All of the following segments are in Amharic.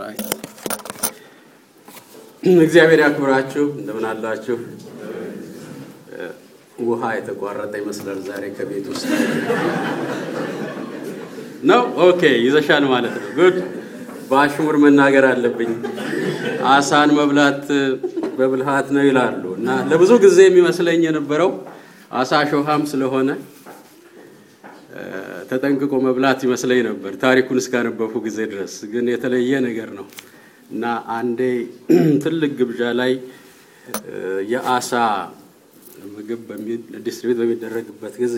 ኦልራይት። እግዚአብሔር ያክብራችሁ። እንደምን አላችሁ? ውሃ የተቋረጠ ይመስላል ዛሬ ከቤት ውስጥ ነው። ኦኬ ይዘሻል ማለት ነው። ጉድ በአሽሙር መናገር አለብኝ። አሳን መብላት በብልሃት ነው ይላሉ እና ለብዙ ጊዜ የሚመስለኝ የነበረው አሳ ሾሃም ስለሆነ ተጠንቅቆ መብላት ይመስለኝ ነበር ታሪኩን እስካነበብኩ ጊዜ ድረስ። ግን የተለየ ነገር ነው እና አንዴ ትልቅ ግብዣ ላይ የአሳ ምግብ ዲስትሪቢዩት በሚደረግበት ጊዜ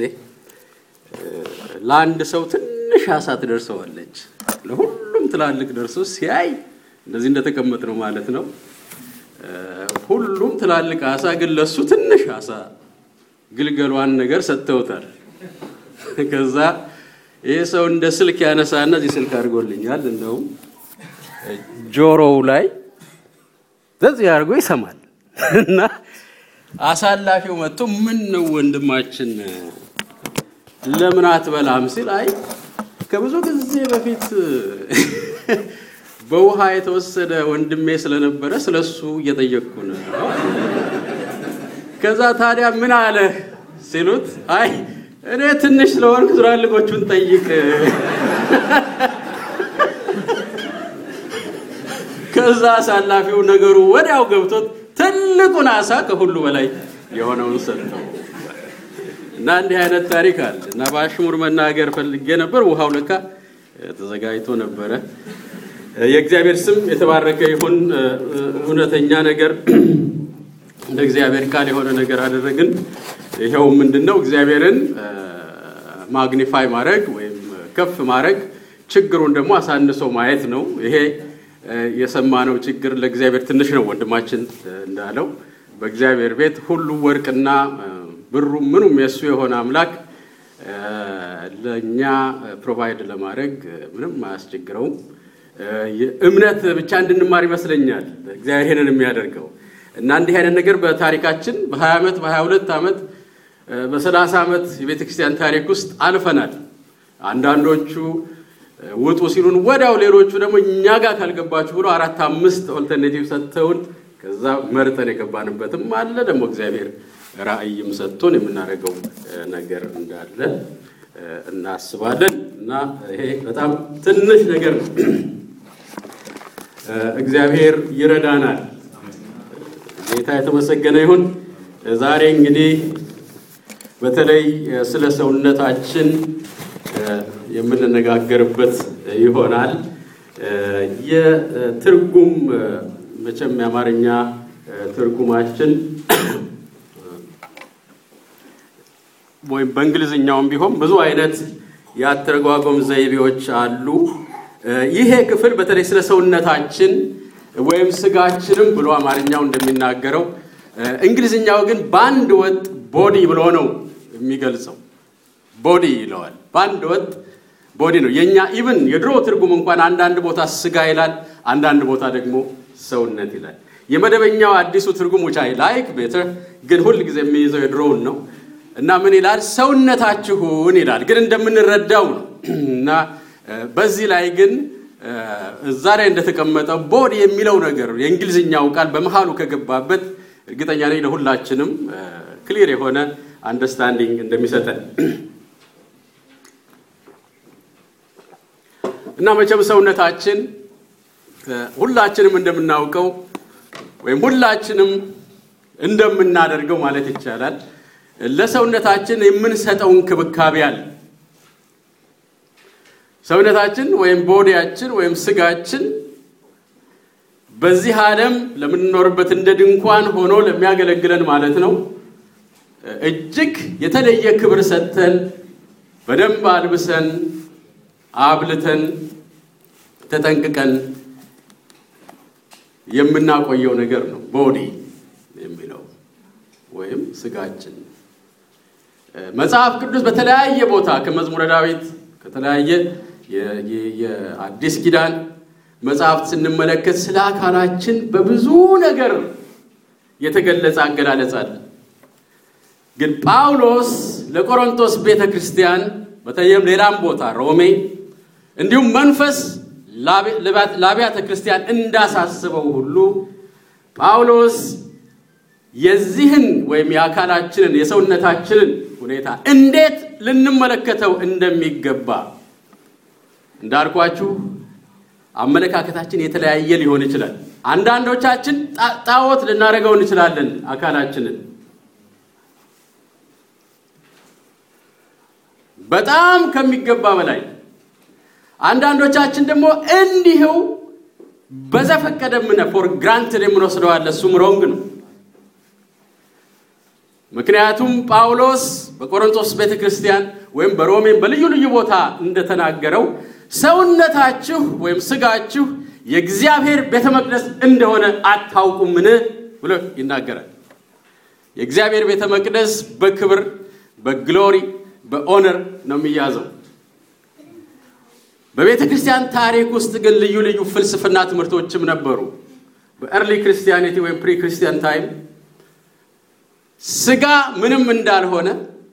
ለአንድ ሰው ትንሽ አሳ ትደርሰዋለች። ለሁሉም ትላልቅ ደርሶ ሲያይ እንደዚህ እንደተቀመጥ ነው ማለት ነው። ሁሉም ትላልቅ አሳ ግን ለሱ ትንሽ አሳ ግልገሏን ነገር ሰጥተውታል። ከዛ ይህ ሰው እንደ ስልክ ያነሳና እዚህ ስልክ አድርጎልኛል፣ እንደውም ጆሮው ላይ ዘዚህ አድርጎ ይሰማል እና አሳላፊው መጥቶ ምን ነው ወንድማችን ለምን አትበላም ሲል አይ ከብዙ ጊዜ በፊት በውሃ የተወሰደ ወንድሜ ስለነበረ ስለሱ እየጠየቅኩ ነው። ከዛ ታዲያ ምን አለ ሲሉት አይ እኔ ትንሽ ስለሆንክ ትላልቆቹን ጠይቅ። ከዛ አሳላፊው ነገሩ ወዲያው ገብቶት ትልቁን አሳ ከሁሉ በላይ የሆነውን ሰጠው እና እንዲህ አይነት ታሪክ አለ እና በአሽሙር መናገር ፈልጌ ነበር። ውሃው ለካ ተዘጋጅቶ ነበረ። የእግዚአብሔር ስም የተባረከ ይሁን። እውነተኛ ነገር እንደ እግዚአብሔር ቃል የሆነ ነገር አደረግን። ይኸው ምንድን ነው? እግዚአብሔርን ማግኒፋይ ማድረግ ወይም ከፍ ማድረግ፣ ችግሩን ደግሞ አሳንሶ ማየት ነው። ይሄ የሰማነው ችግር ለእግዚአብሔር ትንሽ ነው። ወንድማችን እንዳለው በእግዚአብሔር ቤት ሁሉ ወርቅና ብሩ ምኑም የእሱ የሆነ አምላክ ለእኛ ፕሮቫይድ ለማድረግ ምንም አያስቸግረውም። እምነት ብቻ እንድንማር ይመስለኛል እግዚአብሔር ይሄንን የሚያደርገው እና እንዲህ አይነት ነገር በታሪካችን በ20 ዓመት በ22 ዓመት በ30 ዓመት የቤተ ክርስቲያን ታሪክ ውስጥ አልፈናል። አንዳንዶቹ ውጡ ሲሉን ወዲያው፣ ሌሎቹ ደግሞ እኛ ጋር ካልገባችሁ ብሎ አራት አምስት ኦልተርኔቲቭ ሰጥተውን ከዛ መርጠን የገባንበትም አለ። ደግሞ እግዚአብሔር ራእይም ሰጥቶን የምናደርገው ነገር እንዳለ እናስባለን እና ይሄ በጣም ትንሽ ነገር ነው። እግዚአብሔር ይረዳናል። ጌታ የተመሰገነ ይሁን። ዛሬ እንግዲህ በተለይ ስለ ሰውነታችን የምንነጋገርበት ይሆናል። የትርጉም መቼም የአማርኛ ትርጉማችን ወይም በእንግሊዝኛውም ቢሆን ብዙ አይነት የአተረጓጎም ዘይቤዎች አሉ። ይሄ ክፍል በተለይ ስለ ሰውነታችን ወይም ስጋችንም ብሎ አማርኛው እንደሚናገረው እንግሊዝኛው ግን በአንድ ወጥ ቦዲ ብሎ ነው የሚገልጸው። ቦዲ ይለዋል። በአንድ ወጥ ቦዲ ነው። የእኛ ኢቭን የድሮ ትርጉም እንኳን አንዳንድ ቦታ ስጋ ይላል፣ አንዳንድ ቦታ ደግሞ ሰውነት ይላል። የመደበኛው አዲሱ ትርጉም ውቻ ላይክ ቤተር ግን ሁል ጊዜ የሚይዘው የድሮውን ነው እና ምን ይላል? ሰውነታችሁን ይላል። ግን እንደምንረዳው ነው እና በዚህ ላይ ግን እዛ ላይ እንደተቀመጠው ቦዲ የሚለው ነገር የእንግሊዝኛው ቃል በመሃሉ ከገባበት እርግጠኛ ነኝ ለሁላችንም ክሊር የሆነ አንደርስታንዲንግ እንደሚሰጠን እና መቼም ሰውነታችን ሁላችንም እንደምናውቀው ወይም ሁላችንም እንደምናደርገው ማለት ይቻላል ለሰውነታችን የምንሰጠው እንክብካቤ አለ። ሰውነታችን ወይም ቦዲያችን ወይም ስጋችን በዚህ ዓለም ለምንኖርበት እንደ ድንኳን ሆኖ ለሚያገለግለን ማለት ነው እጅግ የተለየ ክብር ሰጥተን በደንብ አልብሰን አብልተን ተጠንቅቀን የምናቆየው ነገር ነው ቦዲ የሚለው ወይም ስጋችን። መጽሐፍ ቅዱስ በተለያየ ቦታ ከመዝሙረ ዳዊት ከተለያየ የአዲስ ኪዳን መጽሐፍት ስንመለከት ስለ አካላችን በብዙ ነገር የተገለጸ አገላለጽ አለ። ግን ጳውሎስ ለቆሮንቶስ ቤተ ክርስቲያን በተለይም ሌላም ቦታ ሮሜ፣ እንዲሁም መንፈስ ለአብያተ ክርስቲያን እንዳሳስበው ሁሉ ጳውሎስ የዚህን ወይም የአካላችንን የሰውነታችንን ሁኔታ እንዴት ልንመለከተው እንደሚገባ እንዳልኳችሁ አመለካከታችን የተለያየ ሊሆን ይችላል። አንዳንዶቻችን ጣዖት ልናደርገው እንችላለን አካላችንን በጣም ከሚገባ በላይ አንዳንዶቻችን ደግሞ እንዲሁ በዘፈቀደ ምነ ፎር ግራንትድ የምንወስደው አለ። እሱም ሮንግ ነው። ምክንያቱም ጳውሎስ በቆሮንቶስ ቤተ ክርስቲያን ወይም በሮሜን በልዩ ልዩ ቦታ እንደተናገረው ሰውነታችሁ ወይም ስጋችሁ የእግዚአብሔር ቤተ መቅደስ እንደሆነ አታውቁምን ብሎ ይናገራል። የእግዚአብሔር ቤተ መቅደስ በክብር በግሎሪ በኦነር ነው የሚያዘው። በቤተ ክርስቲያን ታሪክ ውስጥ ግን ልዩ ልዩ ፍልስፍና ትምህርቶችም ነበሩ። በኤርሊ ክርስቲያኒቲ ወይም ፕሪ ክርስቲያን ታይም ስጋ ምንም እንዳልሆነ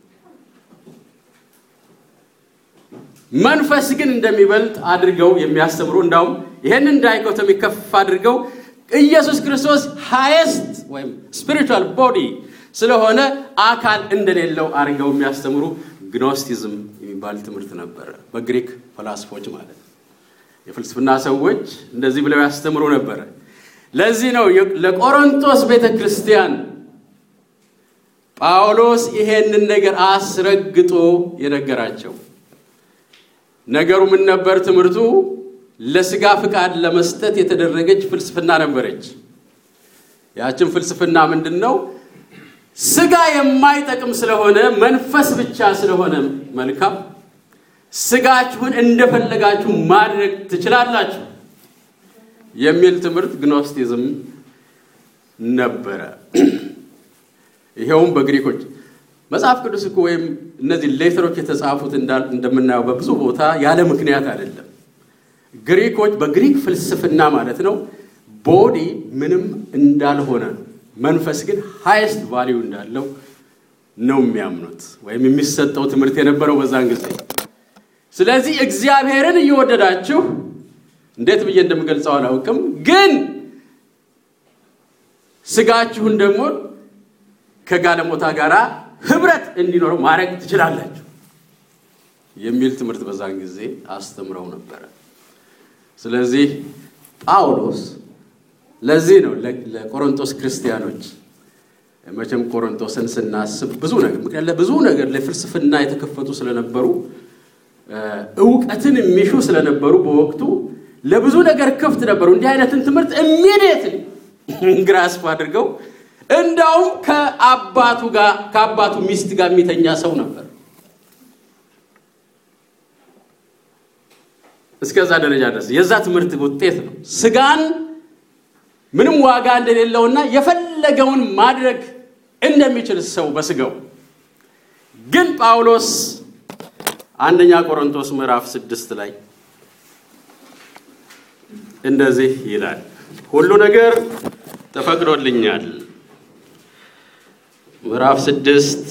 መንፈስ ግን እንደሚበልጥ አድርገው የሚያስተምሩ እንዳውም ይህንን ዳይኮቶሚ ከፍ አድርገው ኢየሱስ ክርስቶስ ሃይስት ወይም ስፒሪቹዋል ቦዲ ስለሆነ አካል እንደሌለው አድርገው የሚያስተምሩ ግኖስቲዝም የሚባል ትምህርት ነበረ። በግሪክ ፈላስፎች ማለት ነው። የፍልስፍና ሰዎች እንደዚህ ብለው ያስተምሩ ነበረ። ለዚህ ነው ለቆሮንቶስ ቤተ ክርስቲያን ጳውሎስ ይሄንን ነገር አስረግጦ የነገራቸው። ነገሩ ምን ነበር? ትምህርቱ ለስጋ ፍቃድ ለመስጠት የተደረገች ፍልስፍና ነበረች። ያችን ፍልስፍና ምንድን ነው? ስጋ የማይጠቅም ስለሆነ መንፈስ ብቻ ስለሆነ መልካም ስጋችሁን እንደፈለጋችሁ ማድረግ ትችላላችሁ የሚል ትምህርት ግኖስቲዝም ነበረ። ይኸውም በግሪኮች መጽሐፍ ቅዱስ እኮ ወይም እነዚህ ሌተሮች የተጻፉት እንደምናየው በብዙ ቦታ ያለ ምክንያት አይደለም። ግሪኮች በግሪክ ፍልስፍና ማለት ነው ቦዲ ምንም እንዳልሆነ መንፈስ ግን ሃይስት ቫሊዩ እንዳለው ነው የሚያምኑት ወይም የሚሰጠው ትምህርት የነበረው በዛን ጊዜ። ስለዚህ እግዚአብሔርን እየወደዳችሁ እንዴት ብዬ እንደምገልጸው አላውቅም፣ ግን ስጋችሁን ደግሞ ከጋለሞታ ጋር ህብረት እንዲኖረው ማድረግ ትችላላችሁ የሚል ትምህርት በዛን ጊዜ አስተምረው ነበረ። ስለዚህ ጳውሎስ ለዚህ ነው ለቆሮንቶስ ክርስቲያኖች መቼም ቆሮንቶስን ስናስብ ብዙ ነገር ምክንያት ለብዙ ነገር ለፍልስፍና የተከፈቱ ስለነበሩ እውቀትን የሚሹ ስለነበሩ በወቅቱ ለብዙ ነገር ክፍት ነበሩ። እንዲህ አይነትን ትምህርት ኢሚዲየትሊ ግራስፕ አድርገው እንዳውም ከአባቱ ጋር ከአባቱ ሚስት ጋር የሚተኛ ሰው ነበር። እስከዛ ደረጃ ድረስ የዛ ትምህርት ውጤት ነው። ስጋን ምንም ዋጋ እንደሌለውና የፈለገውን ማድረግ እንደሚችል ሰው በስጋው ግን ጳውሎስ አንደኛ ቆሮንቶስ ምዕራፍ ስድስት ላይ እንደዚህ ይላል፣ ሁሉ ነገር ተፈቅዶልኛል። ምዕራፍ ስድስት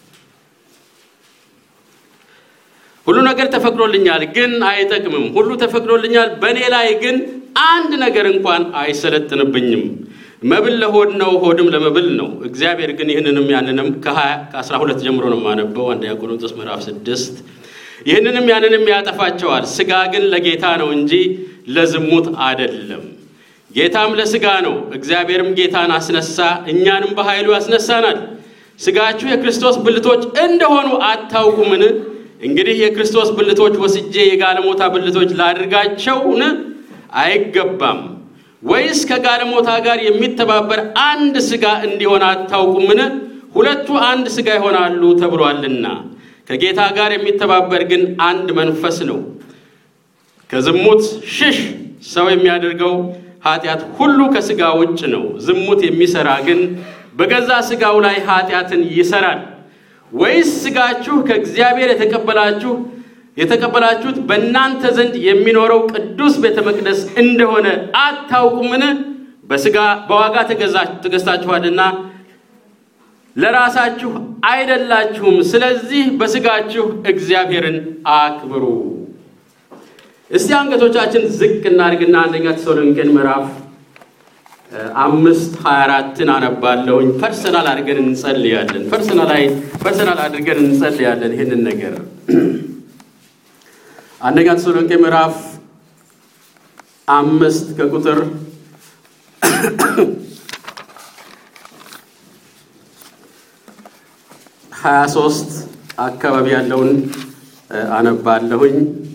ሁሉ ነገር ተፈቅዶልኛል፣ ግን አይጠቅምም። ሁሉ ተፈቅዶልኛል፣ በእኔ ላይ ግን አንድ ነገር እንኳን አይሰለጥንብኝም። መብል ለሆድ ነው፣ ሆድም ለመብል ነው። እግዚአብሔር ግን ይህንንም ያንንም ከአስራ ሁለት ጀምሮ ነው የማነበው አንደኛ ቆሮንቶስ ምዕራፍ ስድስት ይህንንም ያንንም ያጠፋቸዋል። ስጋ ግን ለጌታ ነው እንጂ ለዝሙት አይደለም። ጌታም ለስጋ ነው። እግዚአብሔርም ጌታን አስነሳ፣ እኛንም በኃይሉ ያስነሳናል። ስጋችሁ የክርስቶስ ብልቶች እንደሆኑ አታውቁምን? እንግዲህ የክርስቶስ ብልቶች ወስጄ የጋለሞታ ብልቶች ላድርጋቸውን አይገባም። ወይስ ከጋለሞታ ጋር የሚተባበር አንድ ስጋ እንዲሆን አታውቁምን? ሁለቱ አንድ ስጋ ይሆናሉ ተብሏልና። ከጌታ ጋር የሚተባበር ግን አንድ መንፈስ ነው። ከዝሙት ሽሽ። ሰው የሚያደርገው ኃጢአት ሁሉ ከስጋ ውጭ ነው። ዝሙት የሚሰራ ግን በገዛ ስጋው ላይ ኃጢአትን ይሰራል። ወይስ ስጋችሁ ከእግዚአብሔር የተቀበላችሁ የተቀበላችሁት በእናንተ ዘንድ የሚኖረው ቅዱስ ቤተ መቅደስ እንደሆነ አታውቁምን? በስጋ በዋጋ ተገዝታችኋልና ለራሳችሁ አይደላችሁም። ስለዚህ በስጋችሁ እግዚአብሔርን አክብሩ። እስቲ አንገቶቻችን ዝቅ እናድርግና አንደኛ ተሰሎንቄን ምዕራፍ አምስት ሀያ አራትን አነባለሁኝ። ፐርሰናል አድርገን እንጸልያለን። ፐርሰናል አድርገን እንጸልያለን። ይህንን ነገር አንደኛ ተሰሎንቄ ምዕራፍ አምስት ከቁጥር ሀያ ሶስት አካባቢ ያለውን አነባለሁኝ።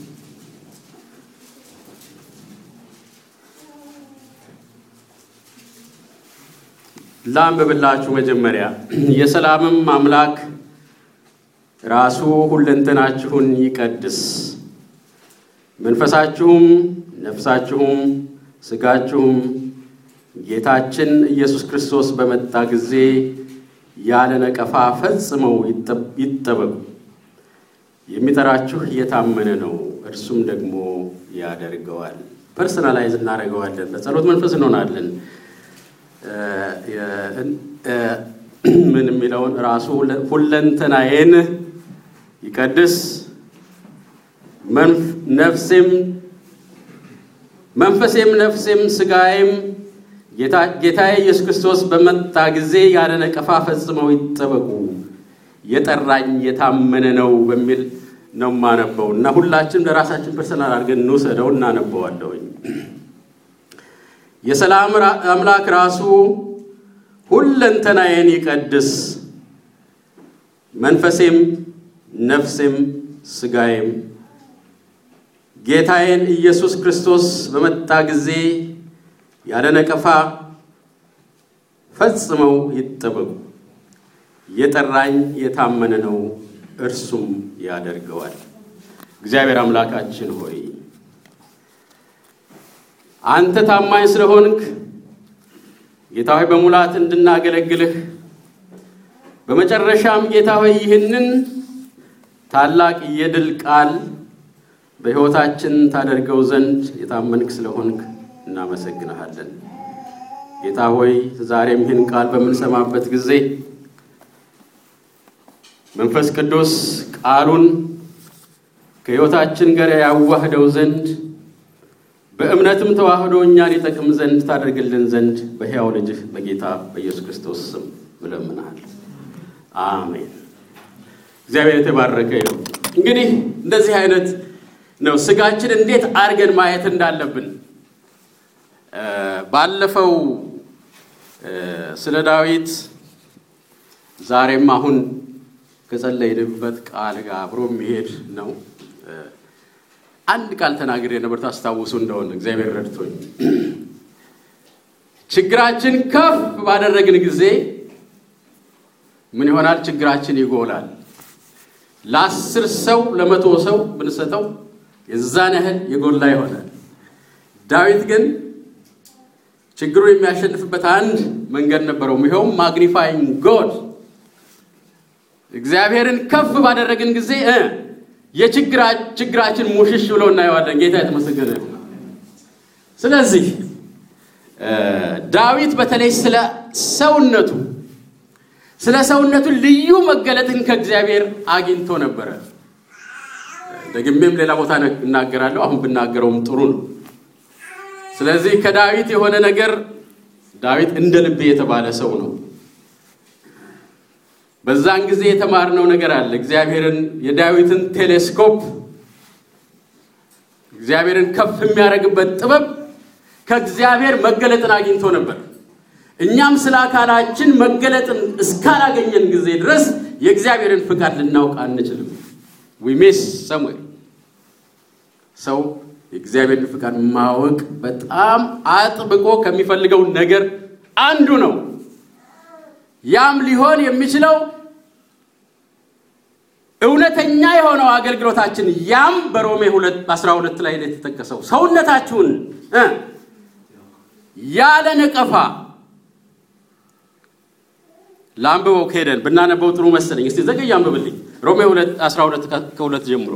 ላንብብላችሁ። መጀመሪያ የሰላምም አምላክ ራሱ ሁለንተናችሁን ይቀድስ፣ መንፈሳችሁም፣ ነፍሳችሁም፣ ስጋችሁም ጌታችን ኢየሱስ ክርስቶስ በመጣ ጊዜ ያለ ነቀፋ ፈጽመው ይጠበቁ። የሚጠራችሁ የታመነ ነው፣ እርሱም ደግሞ ያደርገዋል። ፐርሰናላይዝ እናደርገዋለን። በጸሎት መንፈስ እንሆናለን። ምን የሚለውን ራሱ ሁለንተናዬን ይቀድስ ነፍሴም መንፈሴም ነፍሴም ስጋዬም ጌታዬ ኢየሱስ ክርስቶስ በመጣ ጊዜ ያለ ነቀፋ ፈጽመው ይጠበቁ የጠራኝ የታመነ ነው በሚል ነው የማነበው እና ሁላችንም ለራሳችን ፐርሰናል አድርገን እንውሰደው እናነበዋለሁኝ። የሰላም አምላክ ራሱ ሁለንተናዬን ይቀድስ፣ መንፈሴም ነፍሴም ስጋዬም ጌታዬን ኢየሱስ ክርስቶስ በመጣ ጊዜ ያለ ነቀፋ ፈጽመው ይጠበቁ። የጠራኝ የታመነ ነው፣ እርሱም ያደርገዋል። እግዚአብሔር አምላካችን ሆይ አንተ ታማኝ ስለሆንክ ጌታ ሆይ በሙላት እንድናገለግልህ በመጨረሻም ጌታ ሆይ ይህንን ታላቅ የድል ቃል በሕይወታችን ታደርገው ዘንድ የታመንክ ስለሆንክ እናመሰግንሃለን። ጌታ ሆይ ዛሬም ይህን ቃል በምንሰማበት ጊዜ መንፈስ ቅዱስ ቃሉን ከሕይወታችን ጋር ያዋህደው ዘንድ በእምነትም ተዋህዶ እኛን ይጠቅም ዘንድ ታደርግልን ዘንድ በሕያው ልጅህ በጌታ በኢየሱስ ክርስቶስ ስም እለምንሃል። አሜን። እግዚአብሔር የተባረከ ነው። እንግዲህ እንደዚህ አይነት ነው ስጋችን እንዴት አድርገን ማየት እንዳለብን ባለፈው ስለ ዳዊት ዛሬም አሁን ከጸለይንበት ቃል ጋር አብሮ የሚሄድ ነው። አንድ ቃል ተናግሬ ነበር፣ ታስታውሱ እንደሆነ እግዚአብሔር ረድቶኝ። ችግራችን ከፍ ባደረግን ጊዜ ምን ይሆናል? ችግራችን ይጎላል። ለአስር ሰው ለመቶ ሰው ብንሰጠው የዛን ያህል የጎላ ይሆናል። ዳዊት ግን ችግሩን የሚያሸንፍበት አንድ መንገድ ነበረው። ይኸውም ማግኒፋይንግ ጎድ እግዚአብሔርን ከፍ ባደረግን ጊዜ የችግራችን ሙሽሽ ብሎ እናየዋለን። ጌታ የተመሰገነ ነው። ስለዚህ ዳዊት በተለይ ስለ ሰውነቱ ስለ ሰውነቱ ልዩ መገለጥን ከእግዚአብሔር አግኝቶ ነበረ። ደግሜም ሌላ ቦታ እናገራለሁ። አሁን ብናገረውም ጥሩ ነው። ስለዚህ ከዳዊት የሆነ ነገር ዳዊት እንደ ልቤ የተባለ ሰው ነው። በዛን ጊዜ የተማርነው ነገር አለ። እግዚአብሔርን የዳዊትን ቴሌስኮፕ እግዚአብሔርን ከፍ የሚያደርግበት ጥበብ ከእግዚአብሔር መገለጥን አግኝቶ ነበር። እኛም ስለ አካላችን መገለጥን እስካላገኘን ጊዜ ድረስ የእግዚአብሔርን ፍቃድ ልናውቅ አንችልም። ዊ ሚስ ሰምዌር ሰው የእግዚአብሔርን ፍቃድ ማወቅ በጣም አጥብቆ ከሚፈልገው ነገር አንዱ ነው። ያም ሊሆን የሚችለው እውነተኛ የሆነው አገልግሎታችን ያም በሮሜ 12 ላይ የተጠቀሰው ሰውነታችሁን ያለ ነቀፋ ለአንብበው ከሄደን ብናነበው ጥሩ መሰለኝ። እስቲ ዘገይ አንብብልኝ። ሮሜ 12 ከሁለት ጀምሮ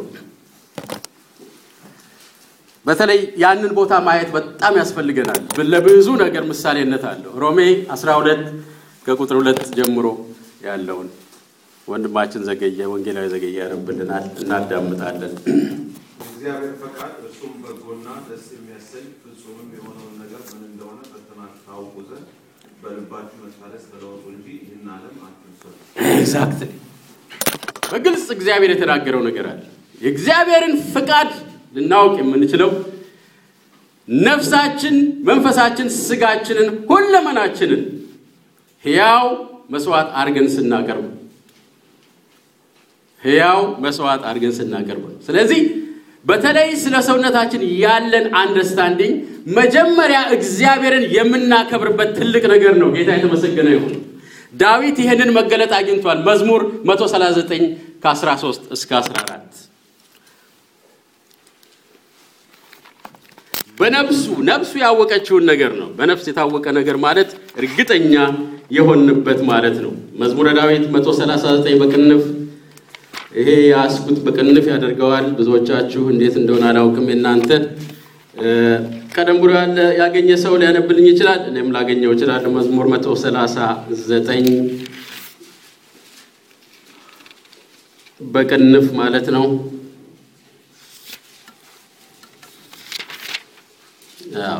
በተለይ ያንን ቦታ ማየት በጣም ያስፈልገናል። ለብዙ ነገር ምሳሌነት አለው። ሮሜ 12 ከቁጥር ሁለት ጀምሮ ያለውን ወንድማችን ዘገየ ወንጌላዊ ዘገየ ያነብልናል፣ እናዳምጣለን። የእግዚአብሔር ፈቃድ እርሱም በጎና ደስ የሚያሰኝ ፍጹምም የሆነውን ነገር ምን እንደሆነ ፈትናችሁ ታውቁ ዘንድ በልባችሁ መታደስ ተለወጡ እንጂ ይህን ዓለም አትምሰሉ። ኤግዛክትሊ በግልጽ እግዚአብሔር የተናገረው ነገር አለ። የእግዚአብሔርን ፍቃድ ልናውቅ የምንችለው ነፍሳችን፣ መንፈሳችን፣ ስጋችንን፣ ሁለመናችንን ሕያው መስዋዕት አድርገን ስናቀርብ ሕያው መስዋዕት አድርገን ስናቀርብ ነው። ስለዚህ በተለይ ስለ ሰውነታችን ያለን አንደርስታንዲንግ መጀመሪያ እግዚአብሔርን የምናከብርበት ትልቅ ነገር ነው። ጌታ የተመሰገነ ይሁን። ዳዊት ይህንን መገለጥ አግኝቷል። መዝሙር 139 ከ13 እስከ 14 በነፍሱ ነፍሱ ያወቀችውን ነገር ነው። በነፍስ የታወቀ ነገር ማለት እርግጠኛ የሆንበት ማለት ነው። መዝሙረ ዳዊት 139 በቅንፍ ይሄ የያዝኩት በቅንፍ ያደርገዋል። ብዙዎቻችሁ እንዴት እንደሆነ አላውቅም። የእናንተ ቀደም ብሎ ያለ ያገኘ ሰው ሊያነብልኝ ይችላል። እኔም ላገኘው እችላለሁ። መዝሙር 139 በቅንፍ ማለት ነው። አዎ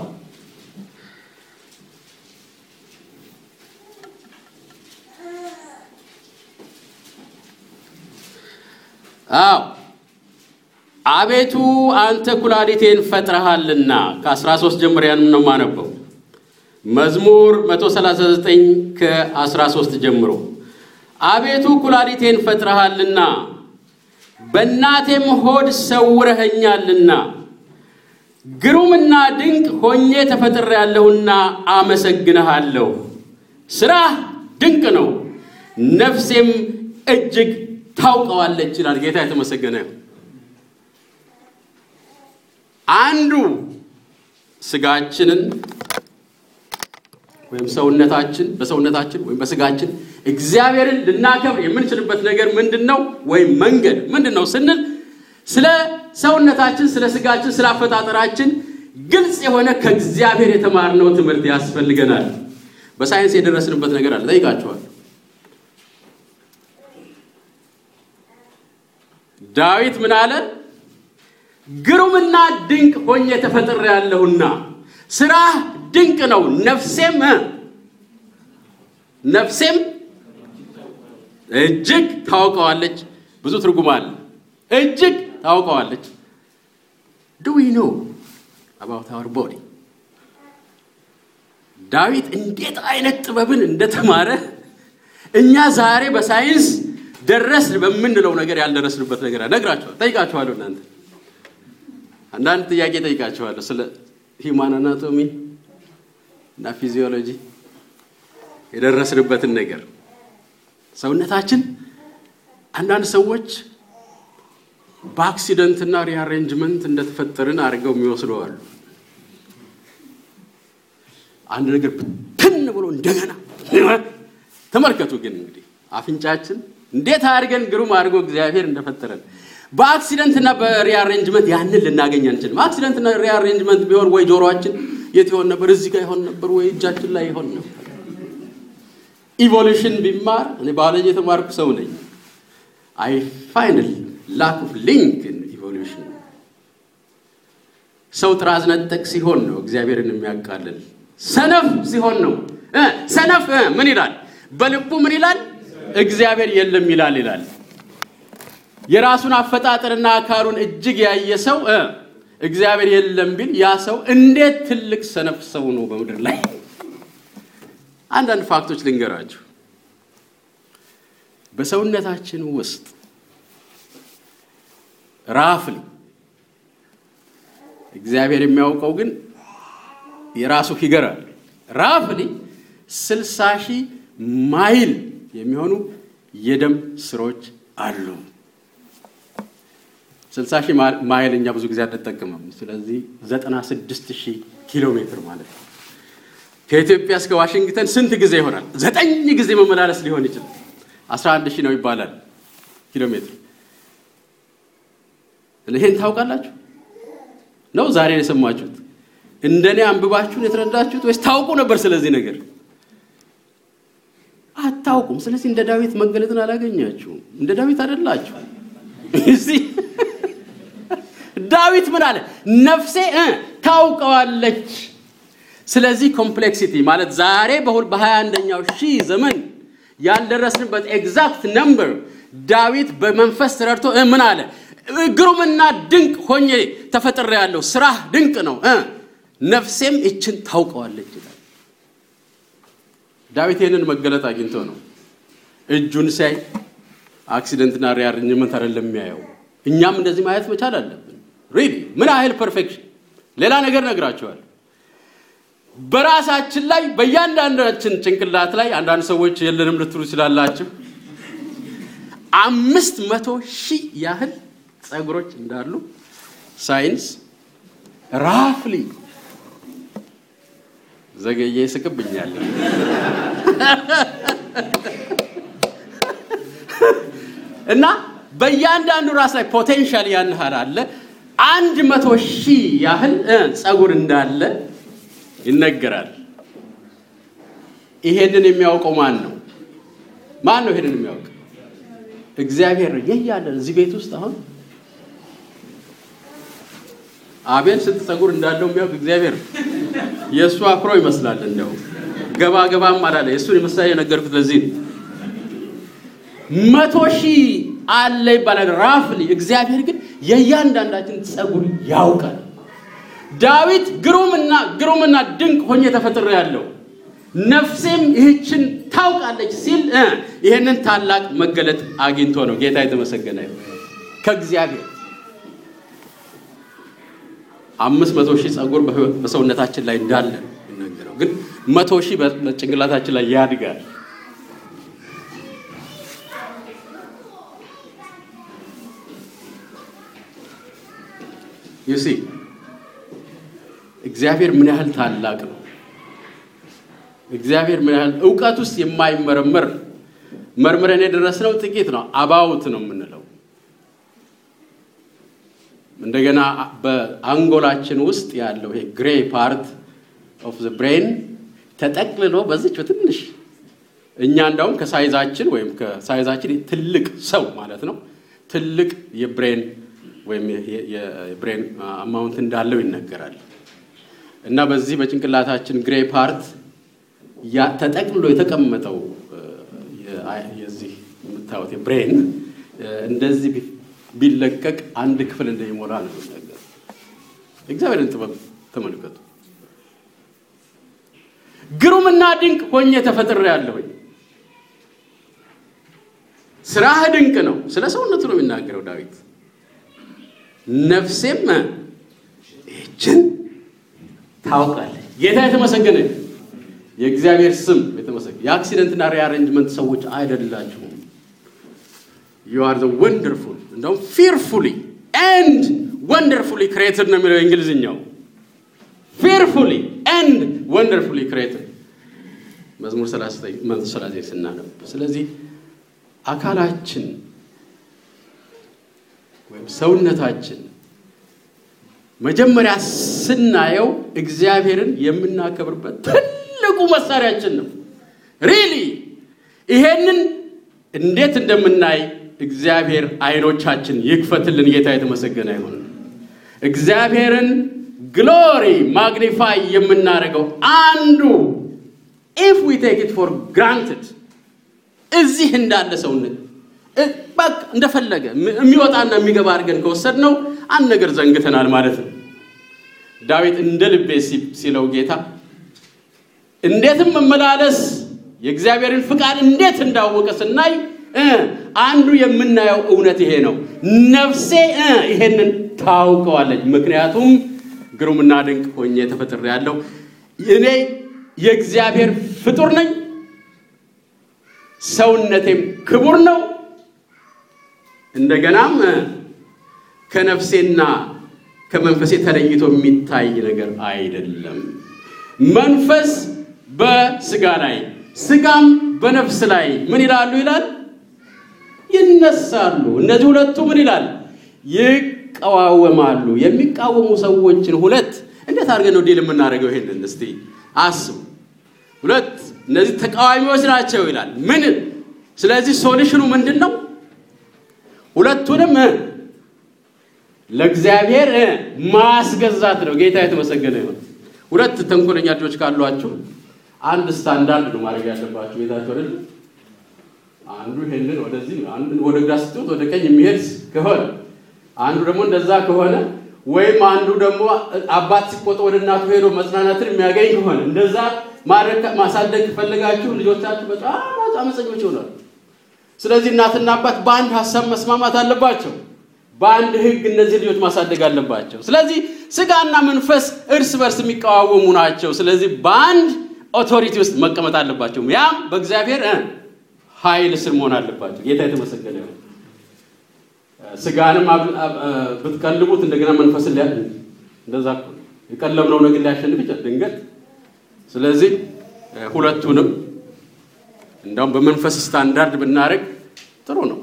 አዎ አቤቱ አንተ ኩላሊቴን ፈጥረሃልና ከ13 ጀምሮ ያንም ነው የማነበው። መዝሙር 139 ከ13 ጀምሮ አቤቱ ኩላሊቴን ፈጥረሃልና በእናቴም ሆድ ሰውረኸኛልና ግሩምና ድንቅ ሆኜ ተፈጥሬያለሁና አመሰግንሃለሁ። ስራህ ድንቅ ነው፣ ነፍሴም እጅግ ታውቀዋለች ይላል። ጌታ የተመሰገነ ይሁን። አንዱ ስጋችንን ወይም ሰውነታችን በሰውነታችን ወይም በስጋችን እግዚአብሔርን ልናከብር የምንችልበት ነገር ምንድን ነው? ወይም መንገድ ምንድን ነው ስንል ስለ ሰውነታችን፣ ስለ ስጋችን፣ ስለ አፈጣጠራችን ግልጽ የሆነ ከእግዚአብሔር የተማርነው ትምህርት ያስፈልገናል። በሳይንስ የደረስንበት ነገር አለ። ጠይቃችኋል። ዳዊት ምን አለ? ግሩምና ድንቅ ሆኜ ተፈጥሬያለሁና ስራህ ድንቅ ነው፣ ነፍሴም ነፍሴም እጅግ ታውቀዋለች። ብዙ ትርጉም አለ። እጅግ ታውቀዋለች። ዱ ዊ ኖ አባውት አወር ቦዲ ዳዊት እንዴት አይነት ጥበብን እንደተማረ እኛ ዛሬ በሳይንስ ደረስን በምንለው ነገር ያልደረስንበት ነገር ነግራችኋል። ጠይቃችኋለሁ። እናንተ አንዳንድ ጥያቄ ጠይቃችኋለሁ ስለ ሂውማን አናቶሚ እና ፊዚዮሎጂ የደረስንበትን ነገር ሰውነታችን አንዳንድ ሰዎች በአክሲደንትና ሪአሬንጅመንት እንደተፈጠርን አድርገው የሚወስደዋሉ። አንድ ነገር ብትን ብሎ እንደገና ተመልከቱ። ግን እንግዲህ አፍንጫችን እንዴት አድርገን ግሩም አድርጎ እግዚአብሔር እንደፈጠረን በአክሲደንትና በሪአሬንጅመንት ያንን ልናገኝ አንችልም። አክሲደንትና ሪአሬንጅመንት ቢሆን ወይ ጆሮአችን የት ይሆን ነበር? እዚህ ጋር ይሆን ነበር፣ ወይ እጃችን ላይ ይሆን ነበር። ኢቮሉሽን ቢማር እኔ ባዮሎጂ የተማርኩ ሰው ነኝ። አይ ፋይንል ላክ ኦፍ ሊንክ ኢቮሉሽን። ሰው ጥራዝ ነጠቅ ሲሆን ነው እግዚአብሔርን የሚያቃልል። ሰነፍ ሲሆን ነው ሰነፍ ምን ይላል? በልቡ ምን ይላል? እግዚአብሔር የለም ይላል ይላል። የራሱን አፈጣጠርና አካሉን እጅግ ያየ ሰው እግዚአብሔር የለም ቢል ያ ሰው እንዴት ትልቅ ሰነፍ ሰው ነው በምድር ላይ። አንዳንድ ፋክቶች ልንገራችሁ። በሰውነታችን ውስጥ ራፍሊ እግዚአብሔር የሚያውቀው ግን የራሱ ፊገር አለ። ራፍሊ ስልሳ ሺህ ማይል የሚሆኑ የደም ስሮች አሉ። ስልሳ ሺህ ማይል እኛ ብዙ ጊዜ አንጠቀምም። ስለዚህ ዘጠና ስድስት ሺህ ኪሎ ሜትር ማለት ነው። ከኢትዮጵያ እስከ ዋሽንግተን ስንት ጊዜ ይሆናል? ዘጠኝ ጊዜ መመላለስ ሊሆን ይችላል። አስራ አንድ ሺህ ነው ይባላል ኪሎ ሜትር። ይሄን ታውቃላችሁ ነው? ዛሬ የሰማችሁት? እንደኔ አንብባችሁን የተረዳችሁት ወይስ ታውቁ ነበር? ስለዚህ ነገር አታውቁም። ስለዚህ እንደ ዳዊት መገለጥን አላገኛችሁም። እንደ ዳዊት አይደላችሁ። ዳዊት ምን አለ? ነፍሴ እ ታውቀዋለች። ስለዚህ ኮምፕሌክሲቲ ማለት ዛሬ በሀያ አንደኛው ሺህ ዘመን ያልደረስንበት ኤግዛክት ነምበር ዳዊት በመንፈስ ተረድቶ እ ምን አለ? ግሩምና ድንቅ ሆኜ ተፈጥሬያለሁ፣ ስራህ ድንቅ ነው እ ነፍሴም ይችን ታውቀዋለች ይላል። ዳዊት ይህንን መገለጥ አግኝቶ ነው እጁን ሲያይ አክሲደንትና ሪአሬንጅመንት አይደለም የሚያየው። እኛም እንደዚህ ማየት መቻል አለብን። ሪሊ ምን ያህል ፐርፌክሽን። ሌላ ነገር ነግራቸዋል። በራሳችን ላይ በእያንዳንዳችን ጭንቅላት ላይ አንዳንድ ሰዎች የለንም ልትሉ ይችላላችሁ። አምስት መቶ ሺህ ያህል ጸጉሮች እንዳሉ ሳይንስ ራፍሊ ዘገየ ይስቅብኛል። እና በእያንዳንዱ ራስ ላይ ፖቴንሻል ያን ያህል አለ። አንድ መቶ ሺህ ያህል ጸጉር እንዳለ ይነገራል። ይሄንን የሚያውቀው ማን ነው? ማን ነው ይሄንን የሚያውቅ? እግዚአብሔር ነው። ይህ ያለን እዚህ ቤት ውስጥ አሁን አቤል ስንት ጸጉር እንዳለው የሚያውቅ እግዚአብሔር ነው። የእሱ አፍሮ ይመስላል። እንደው ገባ ገባም አላለ። የእሱን የምሳሌ የነገርኩት ለዚህ ነው። መቶ ሺህ አለ ይባላል ራፍሊ። እግዚአብሔር ግን የእያንዳንዳችን ጸጉር ያውቃል። ዳዊት ግሩምና ግሩምና ድንቅ ሆኜ ተፈጥሬ ያለው ነፍሴም ይህችን ታውቃለች ሲል ይህንን ታላቅ መገለጥ አግኝቶ ነው። ጌታ የተመሰገነ ይሁን። ከእግዚአብሔር አምስት መቶ ሺህ ጸጉር በሰውነታችን ላይ እንዳለ ይነገረው፣ ግን መቶ ሺህ በጭንቅላታችን ላይ ያድጋል። ዩሲ እግዚአብሔር ምን ያህል ታላቅ ነው። እግዚአብሔር ምን ያህል እውቀት ውስጥ የማይመረመር መርምረን የደረስነው ጥቂት ነው። አባውት ነው የምንለው። እንደገና በአንጎላችን ውስጥ ያለው ይሄ ግሬ ፓርት ኦፍ ዘ ብሬን ተጠቅልሎ በዚች በትንሽ እኛ እንዳውም ከሳይዛችን ወይም ከሳይዛችን ትልቅ ሰው ማለት ነው ትልቅ የብሬን ወይም የብሬን አማውንት እንዳለው ይነገራል። እና በዚህ በጭንቅላታችን ግሬ ፓርት ተጠቅልሎ የተቀመጠው የዚህ የምታዩት የብሬን እንደዚህ ቢለቀቅ አንድ ክፍል እንደሚሞላ ነው ነገር። እግዚአብሔርን ጥበብ ተመልከቱ። ግሩምና ድንቅ ሆኜ ተፈጥሬአለሁኝ። ስራህ ድንቅ ነው። ስለ ሰውነቱ ነው የሚናገረው ዳዊት። ነፍሴም ይህችን ታውቃለች። ጌታ የተመሰገነ የእግዚአብሔር ስም የተመሰገነ። የአክሲደንትና ሪአሬንጅመንት ሰዎች አይደላችሁም። ዩ አር ዘ ወንደርፉል እንደውም ፊርፉሊ ኤንድ ወንደርፉሊ ክሬትድ ነው የሚለው የእንግሊዝኛው። ፊርፉሊ ኤንድ ወንደርፉሊ ክሬትድ መዝሙር 39 ስናነብ። ስለዚህ አካላችን ወይም ሰውነታችን መጀመሪያ ስናየው እግዚአብሔርን የምናከብርበት ትልቁ መሳሪያችን ነው። ሪሊ ይሄንን እንዴት እንደምናይ እግዚአብሔር አይኖቻችን ይክፈትልን። ጌታ የተመሰገነ ይሁን። እግዚአብሔርን ግሎሪ ማግኒፋይ የምናደርገው አንዱ ኢፍ ዊ ቴክ ኢት ፎር ግራንትድ እዚህ እንዳለ ሰውነት በቃ እንደፈለገ የሚወጣና የሚገባ አድርገን ከወሰድነው አንድ ነገር ዘንግተናል ማለት ነው። ዳዊት እንደ ልቤ ሲለው ጌታ እንዴትም መመላለስ የእግዚአብሔርን ፍቃድ እንዴት እንዳወቀ ስናይ አንዱ የምናየው እውነት ይሄ ነው። ነፍሴ ይሄንን ታውቀዋለች፣ ምክንያቱም ግሩምና ድንቅ ሆኜ ተፈጥሬአለሁ። እኔ የእግዚአብሔር ፍጡር ነኝ፣ ሰውነቴም ክቡር ነው። እንደገናም ከነፍሴና ከመንፈሴ ተለይቶ የሚታይ ነገር አይደለም። መንፈስ በስጋ ላይ ስጋም በነፍስ ላይ ምን ይላሉ ይላል ይነሳሉ። እነዚህ ሁለቱ ምን ይላል ይቀዋወማሉ። የሚቃወሙ ሰዎችን ሁለት እንዴት አድርገን ነው ዲል የምናደርገው? ይሄንን እስቲ አስቡ። ሁለት እነዚህ ተቃዋሚዎች ናቸው ይላል። ምን ስለዚህ ሶሉሽኑ ምንድን ነው? ሁለቱንም ለእግዚአብሔር እ ማስገዛት ነው። ጌታ የተመሰገነ ይሁን። ሁለት ተንኮለኛ ልጆች ካሏችሁ አንድ ስታንዳርድ ነው ማድረግ ያለባችሁ ቤታችሁ አይደል? አንዱ ይሄንን ወደዚህ አንዱ ወደ ግራ ስትወጥ ወደ ቀኝ የሚሄድ ከሆነ አንዱ ደግሞ እንደዛ ከሆነ ወይም አንዱ ደግሞ አባት ሲቆጣ ወደ እናቱ ሄዶ መጽናናትን የሚያገኝ ከሆነ እንደዛ ማድረግ ማሳደግ ከፈለጋችሁ ልጆቻችሁ በጣም አመፀኞች ይሆናሉ። ስለዚህ እናትና አባት በአንድ ሀሳብ መስማማት አለባቸው። በአንድ ሕግ እነዚህ ልጆች ማሳደግ አለባቸው። ስለዚህ ስጋና መንፈስ እርስ በርስ የሚቃዋወሙ ናቸው። ስለዚህ በአንድ ኦቶሪቲ ውስጥ መቀመጥ አለባቸው። ያም በእግዚአብሔር እ ኃይል ስር መሆን አለባቸው። ጌታ የተመሰገነ ነው። ስጋንም ብትቀልቡት እንደገና መንፈስን ሊያ እንደዛ እኮ ነው። የቀለብነው ነገር ሊያሸንፍ ይችላል ድንገት። ስለዚህ ሁለቱንም እንዳውም በመንፈስ ስታንዳርድ ብናደርግ ጥሩ ነው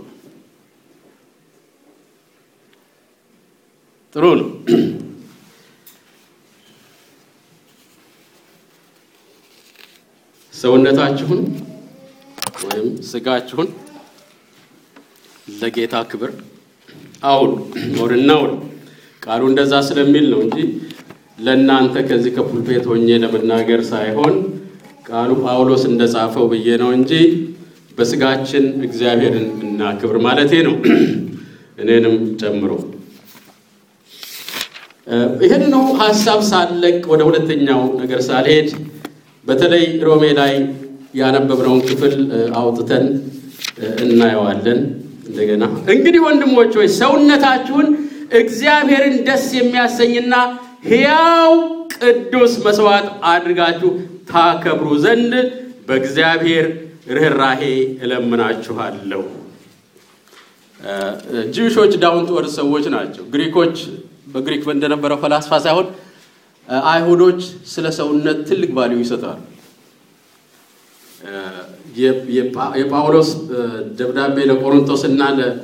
ጥሩ ነው። ሰውነታችሁን ወይም ስጋችሁን ለጌታ ክብር አውሉ። ወርና ውሉ ቃሉ እንደዛ ስለሚል ነው እንጂ ለእናንተ ከዚህ ከፑልፔት ሆኜ ለመናገር ሳይሆን ቃሉ ጳውሎስ እንደጻፈው ብዬ ነው እንጂ በስጋችን እግዚአብሔርን እናክብር ማለቴ ነው፣ እኔንም ጨምሮ። ይህንኑ ሀሳብ ሳለቅ ወደ ሁለተኛው ነገር ሳልሄድ በተለይ ሮሜ ላይ ያነበብነውን ክፍል አውጥተን እናየዋለን። እንደገና እንግዲህ ወንድሞች ሆይ ሰውነታችሁን እግዚአብሔርን ደስ የሚያሰኝና ሕያው ቅዱስ መስዋዕት አድርጋችሁ ታከብሩ ዘንድ በእግዚአብሔር ርኅራሄ እለምናችኋለሁ። ጂውሾች ዳውን ቱ እርዝ ሰዎች ናቸው። ግሪኮች በግሪክ እንደነበረው ፈላስፋ ሳይሆን አይሁዶች ስለ ሰውነት ትልቅ ቫልዩ ይሰጣሉ። የጳውሎስ ደብዳቤ ለቆሮንቶስ እና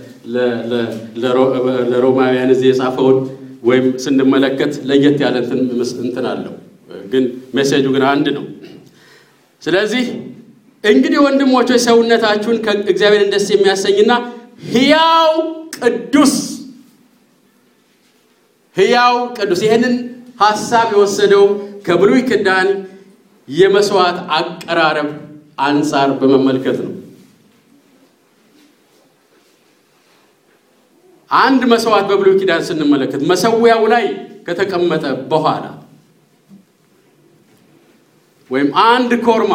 ለሮማውያን እዚህ የጻፈውን ወይም ስንመለከት ለየት ያለ እንትን አለው፣ ግን ሜሴጁ ግን አንድ ነው። ስለዚህ እንግዲህ ወንድሞች ሆይ ሰውነታችሁን ከእግዚአብሔርን ደስ የሚያሰኝና ሕያው ቅዱስ ሕያው ቅዱስ ይህንን ሀሳብ የወሰደው ከብሉይ ኪዳን የመስዋዕት አቀራረብ አንጻር በመመልከት ነው። አንድ መስዋዕት በብሉይ ኪዳን ስንመለከት መሰዊያው ላይ ከተቀመጠ በኋላ ወይም አንድ ኮርማ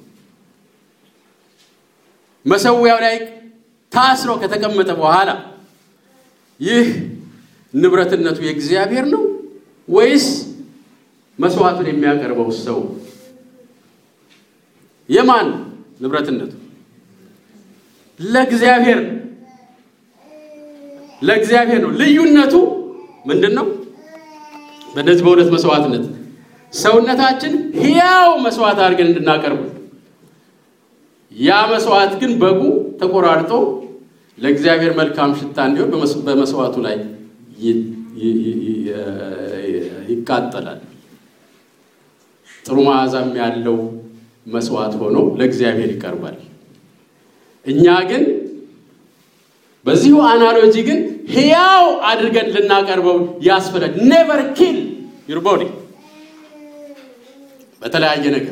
መሰዊያው ላይ ታስሮ ከተቀመጠ በኋላ ይህ ንብረትነቱ የእግዚአብሔር ነው ወይስ መስዋዕቱን የሚያቀርበው ሰው? የማን ንብረትነቱ? ለእግዚአብሔር ለእግዚአብሔር ነው። ልዩነቱ ምንድን ነው? በእነዚህ በሁለት መስዋዕትነት ሰውነታችን ሕያው መስዋዕት አድርገን እንድናቀርብ ያ መስዋዕት ግን በጉ ተቆራርጦ ለእግዚአብሔር መልካም ሽታ እንዲሆን በመስዋዕቱ ላይ ይቃጠላል። ጥሩ መዓዛም ያለው መስዋዕት ሆኖ ለእግዚአብሔር ይቀርባል። እኛ ግን በዚሁ አናሎጂ ግን ሕያው አድርገን ልናቀርበው ያስፈልጋል። ኔቨር ኪል ዩር ቦዲ በተለያየ ነገር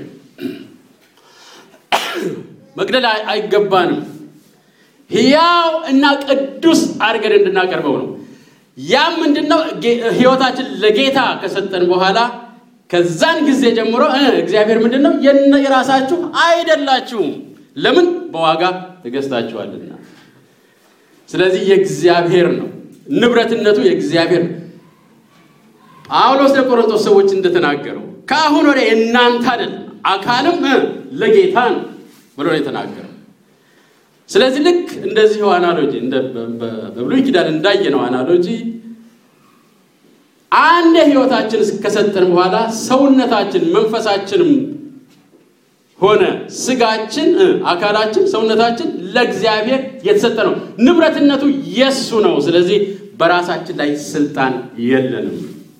መግደል አይገባንም። ሕያው እና ቅዱስ አድርገን እንድናቀርበው ነው። ያም ምንድን ነው? ሕይወታችን ለጌታ ከሰጠን በኋላ ከዛን ጊዜ ጀምሮ እግዚአብሔር ምንድን ነው የራሳችሁ አይደላችሁም። ለምን? በዋጋ ተገዝታችኋልና። ስለዚህ የእግዚአብሔር ነው፣ ንብረትነቱ የእግዚአብሔር ነው። ጳውሎስ ለቆሮንቶስ ሰዎች እንደተናገረው ከአሁን ወዲያ የእናንተ አይደለም፣ አካልም ለጌታ ነው ብሎ ነው የተናገረው። ስለዚህ ልክ እንደዚሁ አናሎጂ በብሉይ ኪዳን እንዳየነው አናሎጂ አንድ ህይወታችን ከሰጠን በኋላ ሰውነታችን መንፈሳችንም ሆነ ስጋችን፣ አካላችን፣ ሰውነታችን ለእግዚአብሔር የተሰጠ ነው። ንብረትነቱ የሱ ነው። ስለዚህ በራሳችን ላይ ስልጣን የለንም።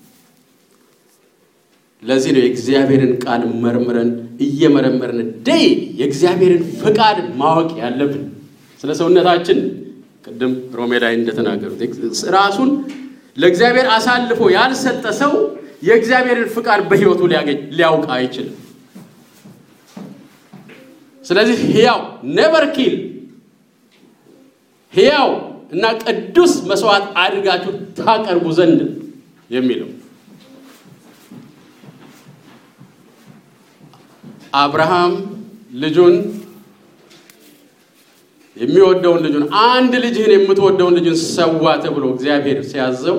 ለዚህ ነው የእግዚአብሔርን ቃል መርምረን እየመረመርን ደይ የእግዚአብሔርን ፍቃድ ማወቅ ያለብን። ስለ ሰውነታችን ቅድም ሮሜ ላይ እንደተናገሩት ራሱን ለእግዚአብሔር አሳልፎ ያልሰጠ ሰው የእግዚአብሔርን ፍቃድ በሕይወቱ ሊያገኝ ሊያውቅ አይችልም። ስለዚህ ሕያው ኔቨር ኪል ሕያው እና ቅዱስ መስዋዕት አድርጋችሁ ታቀርቡ ዘንድ የሚለው አብርሃም ልጁን የሚወደውን ልጁን አንድ ልጅህን የምትወደውን ልጁን ሰዋ ተብሎ እግዚአብሔር ሲያዘው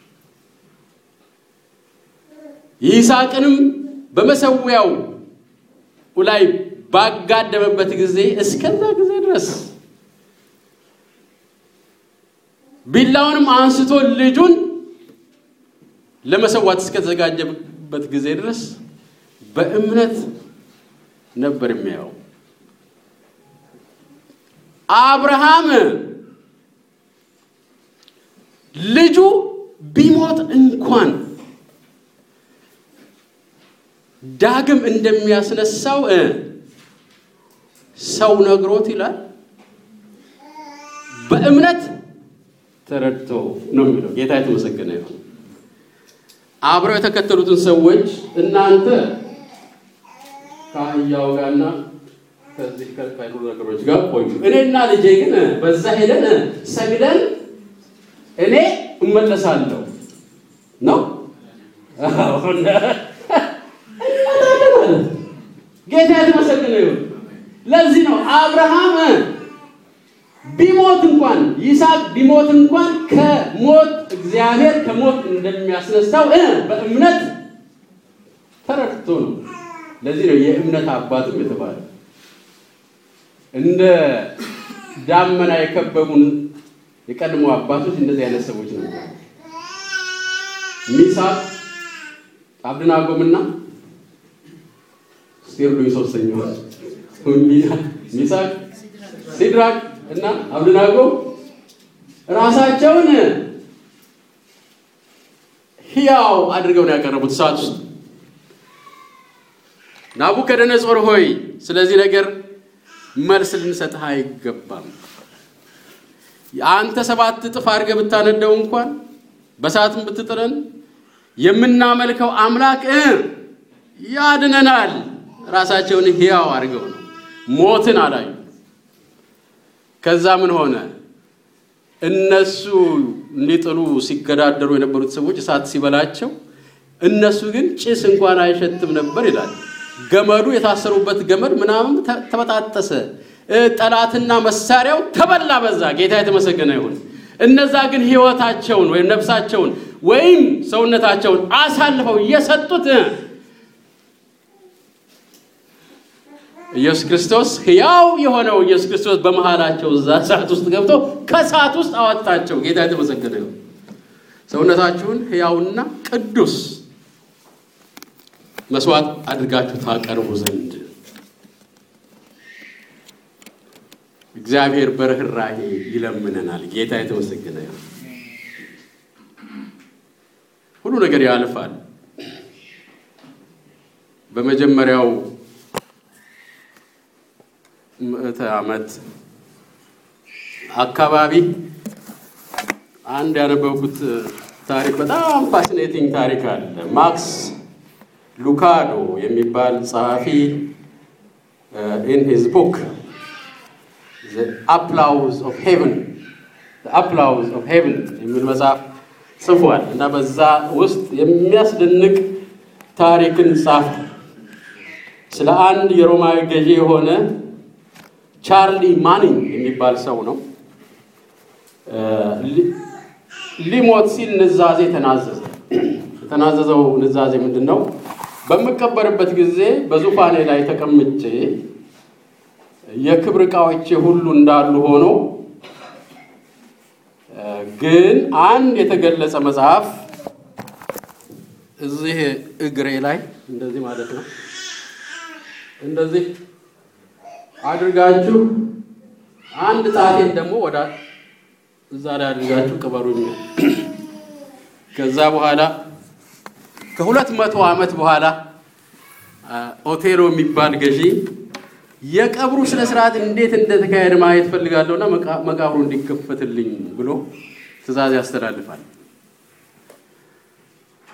ይስሐቅንም በመሰዊያው ላይ ባጋደመበት ጊዜ እስከዛ ጊዜ ድረስ ቢላውንም አንስቶ ልጁን ለመሰዋት እስከተዘጋጀበት ጊዜ ድረስ በእምነት ነበር የሚያየው። አብርሃም ልጁ ቢሞት እንኳን ዳግም እንደሚያስነሳው ሰው ነግሮት ይላል በእምነት ተረድቶ ነው የሚለው። ጌታ የተመሰገነ ይሁን። አብረው የተከተሉትን ሰዎች እናንተ ከአህያው ጋርና ከዚህ ከካይሉ ነገሮች ጋር ቆዩ፣ እኔና ልጄ ግን በዛ ሄደን ሰግደን እኔ እመለሳለሁ ነው። ጌታ የተመሰገነ ይሁን። ለዚህ ነው አብርሃም ቢሞት እንኳን ይስሐቅ ቢሞት እንኳን ከሞት እግዚአብሔር ከሞት እንደሚያስነሳው በእምነት ተረድቶ ነው። ለዚህ ነው የእምነት አባትም የተባለ። እንደ ዳመና የከበቡን የቀድሞ አባቶች እንደዚህ አይነት ሰዎች ነው። ሚሳቅ አብደናጎምና ስቴርሉኝ ሶስተኛው ሚሳቅ ሲድራቅ እና አብደናጎ ራሳቸውን ሕያው አድርገው ነው ያቀረቡት እሳት ውስጥ። ናቡከደነጾር ሆይ ስለዚህ ነገር መልስ ልንሰጥህ አይገባም። አንተ ሰባት እጥፍ አድርገህ ብታነደው እንኳን በሰዓትም ብትጥለን የምናመልከው አምላክ ያድነናል። ራሳቸውን ሕያው አድርገው ነው ሞትን አላዩ። ከዛ ምን ሆነ? እነሱ እንዲጥሉ ሲገዳደሩ የነበሩት ሰዎች እሳት ሲበላቸው፣ እነሱ ግን ጭስ እንኳን አይሸትም ነበር ይላል። ገመዱ የታሰሩበት ገመድ ምናምን ተበጣጠሰ። ጠላትና መሳሪያው ተበላ በዛ። ጌታ የተመሰገነ ይሁን። እነዛ ግን ሕይወታቸውን ወይም ነፍሳቸውን ወይም ሰውነታቸውን አሳልፈው እየሰጡት ኢየሱስ ክርስቶስ ሕያው የሆነው ኢየሱስ ክርስቶስ በመሃላቸው እዛ እሳት ውስጥ ገብቶ ከእሳት ውስጥ አወጣቸው። ጌታ የተመሰገነ ይሁን። ሰውነታችሁን ሕያውና ቅዱስ መስዋዕት አድርጋችሁ ታቀርቡ ዘንድ እግዚአብሔር በርኅራኄ ይለምነናል። ጌታ የተመሰገነ ይሁን። ሁሉ ነገር ያልፋል። በመጀመሪያው ምዕተ ዓመት አካባቢ አንድ ያነበብኩት ታሪክ በጣም ፋሲኔቲንግ ታሪክ አለ። ማክስ ሉካዶ የሚባል ጸሐፊ ኢን ሂዝ ቡክ አፕላውዝ ኦፍ ሄቨን አፕላውዝ ኦፍ ሄቨን የሚል መጽሐፍ ጽፏል እና በዛ ውስጥ የሚያስደንቅ ታሪክን ጻፈ። ስለ አንድ የሮማዊ ገዢ የሆነ ቻርሊ ማኒንግ የሚባል ሰው ነው። ሊሞት ሲል ንዛዜ ተናዘዘ። የተናዘዘው ንዛዜ ምንድን ነው? በምቀበርበት ጊዜ በዙፋኔ ላይ ተቀምጬ የክብር ዕቃዎቼ ሁሉ እንዳሉ ሆኖ ግን አንድ የተገለጸ መጽሐፍ እዚህ እግሬ ላይ እንደዚህ ማለት ነው እንደዚህ አድርጋችሁ አንድ ጣቴን ደግሞ ወደ እዛ ላይ አድርጋችሁ ቅበሩኝ። ከዛ በኋላ ከሁለት መቶ ዓመት በኋላ ኦቴሎ የሚባል ገዢ የቀብሩ ስነ ስርዓት እንዴት እንደተካሄደ ማየት ፈልጋለሁና መቃብሩ እንዲከፈትልኝ ብሎ ትዕዛዝ ያስተላልፋል።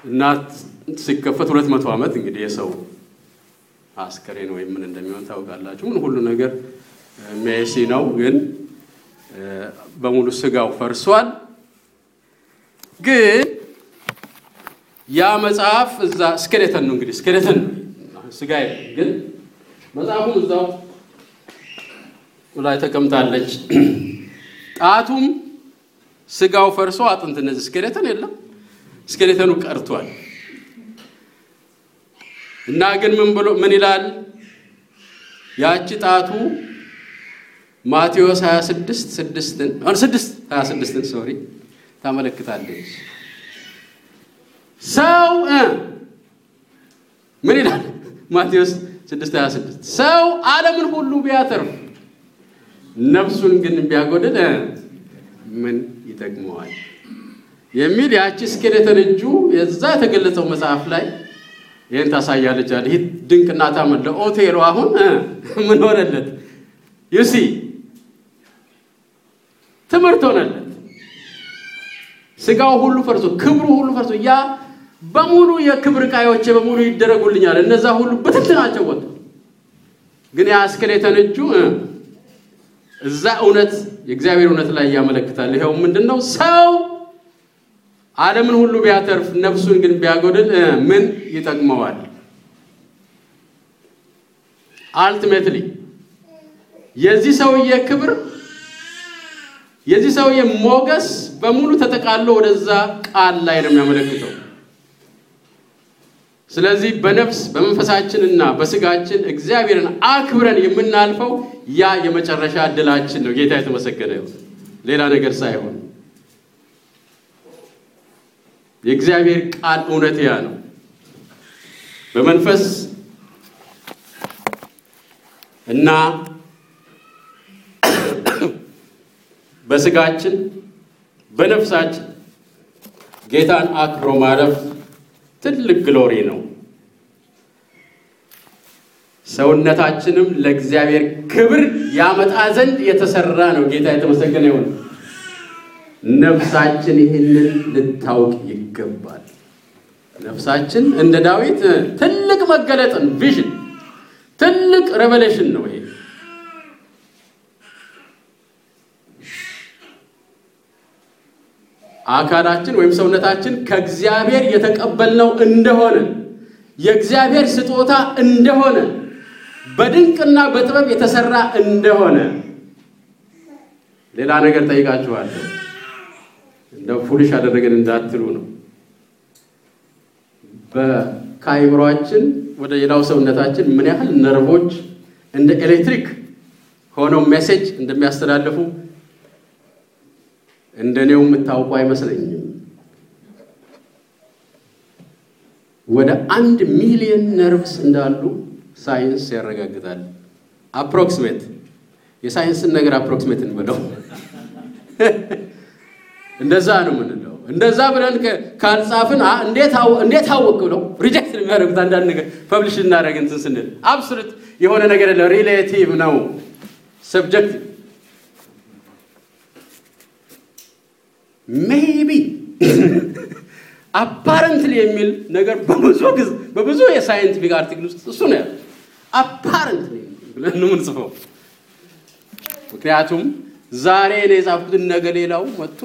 እና ሲከፈት ሁለት መቶ ዓመት እንግዲህ የሰው አስከሬን ወይም ምን እንደሚሆን ታውቃላችሁ። ምን ሁሉ ነገር ሜሲ ነው፣ ግን በሙሉ ስጋው ፈርሷል። ግን ያ መጽሐፍ እዛ ስኬሌተን ነው እንግዲህ ስኬሌተን ነው ስጋ ግን መጽሐፉም እዛው ላይ ተቀምጣለች። ጣቱም ስጋው ፈርሶ አጥንት እነዚህ ስኬሌተን የለም ስኬሌተኑ ቀርቷል። እና ግን ምን ብሎ ምን ይላል? ያቺ ጣቱ ማቴዎስ 26 ስድስትን አሁን ስድስት 26ን ሶሪ ታመለክታለች። ሰው ምን ይላል? ማቴዎስ 6 26 ሰው ዓለምን ሁሉ ቢያተርፍ ነፍሱን ግን ቢያጎድል ምን ይጠቅመዋል? የሚል ያቺ ስኬሌተን እጁ የዛ የተገለጸው መጽሐፍ ላይ ይህን ታሳያለች አለ። ይህ ድንቅና ታምር ለኦቴሎ አሁን ምን ሆነለት? ዩሲ ትምህርት ሆነለት። ስጋው ሁሉ ፈርሶ ክብሩ ሁሉ ፈርሶ ያ በሙሉ የክብር ዕቃዮቼ በሙሉ ይደረጉልኛል፣ እነዛ ሁሉ በትንትናቸው ወጡ። ግን ያ ስኬሌተን እጁ እዛ እውነት የእግዚአብሔር እውነት ላይ ያመለክታል። ይኸው ምንድን ነው ሰው ዓለምን ሁሉ ቢያተርፍ ነፍሱን ግን ቢያጎድል ምን ይጠቅመዋል? አልቲሜትሊ የዚህ ሰውዬ ክብር የዚህ ሰውዬ ሞገስ በሙሉ ተጠቃሎ ወደዛ ቃል ላይ ነው የሚያመለክተው። ስለዚህ በነፍስ በመንፈሳችንና በስጋችን እግዚአብሔርን አክብረን የምናልፈው ያ የመጨረሻ እድላችን ነው። ጌታ የተመሰገነ ይሁን። ሌላ ነገር ሳይሆን የእግዚአብሔር ቃል እውነት ያ ነው። በመንፈስ እና በስጋችን በነፍሳችን ጌታን አክብሮ ማለፍ ትልቅ ግሎሪ ነው። ሰውነታችንም ለእግዚአብሔር ክብር ያመጣ ዘንድ የተሰራ ነው። ጌታ የተመሰገነ ይሁን። ነፍሳችን ይህንን ልታውቅ ይገባል። ነፍሳችን እንደ ዳዊት ትልቅ መገለጥን ቪዥን፣ ትልቅ ሬቨሌሽን ነው ይሄ። አካላችን ወይም ሰውነታችን ከእግዚአብሔር የተቀበልነው እንደሆነ የእግዚአብሔር ስጦታ እንደሆነ በድንቅና በጥበብ የተሰራ እንደሆነ ሌላ ነገር ጠይቃችኋለሁ። እንደ ፉልሽ አደረገን እንዳትሉ ነው። ከአይምሯችን ወደ ሌላው ሰውነታችን ምን ያህል ነርቮች እንደ ኤሌክትሪክ ሆነው ሜሴጅ እንደሚያስተላልፉ እንደኔው የምታውቁ አይመስለኝም። ወደ አንድ ሚሊዮን ነርቭስ እንዳሉ ሳይንስ ያረጋግጣል። አፕሮክሲሜት የሳይንስን ነገር አፕሮክሲሜት እንበለው እንደዛ ነው የምንለው። እንደዛ ብለን ካልጻፍን እንዴት አወቅ ብለው ሪጀክት የሚያደርጉት አንዳንድ ነገር ፐብሊሽ እናደረግ እንትን ስንል አብሶሉት የሆነ ነገር የለ ሪሌቲቭ ነው ሰብጀክቲቭ ሜቢ አፓረንትሊ የሚል ነገር በብዙ ጊዜ በብዙ የሳይንቲፊክ አርቲክል ውስጥ እሱ ነው ያለው። አፓረንትሊ ብለን ነው የምንጽፈው። ምክንያቱም ዛሬ እኔ የጻፍኩትን ነገ ሌላው መጥቶ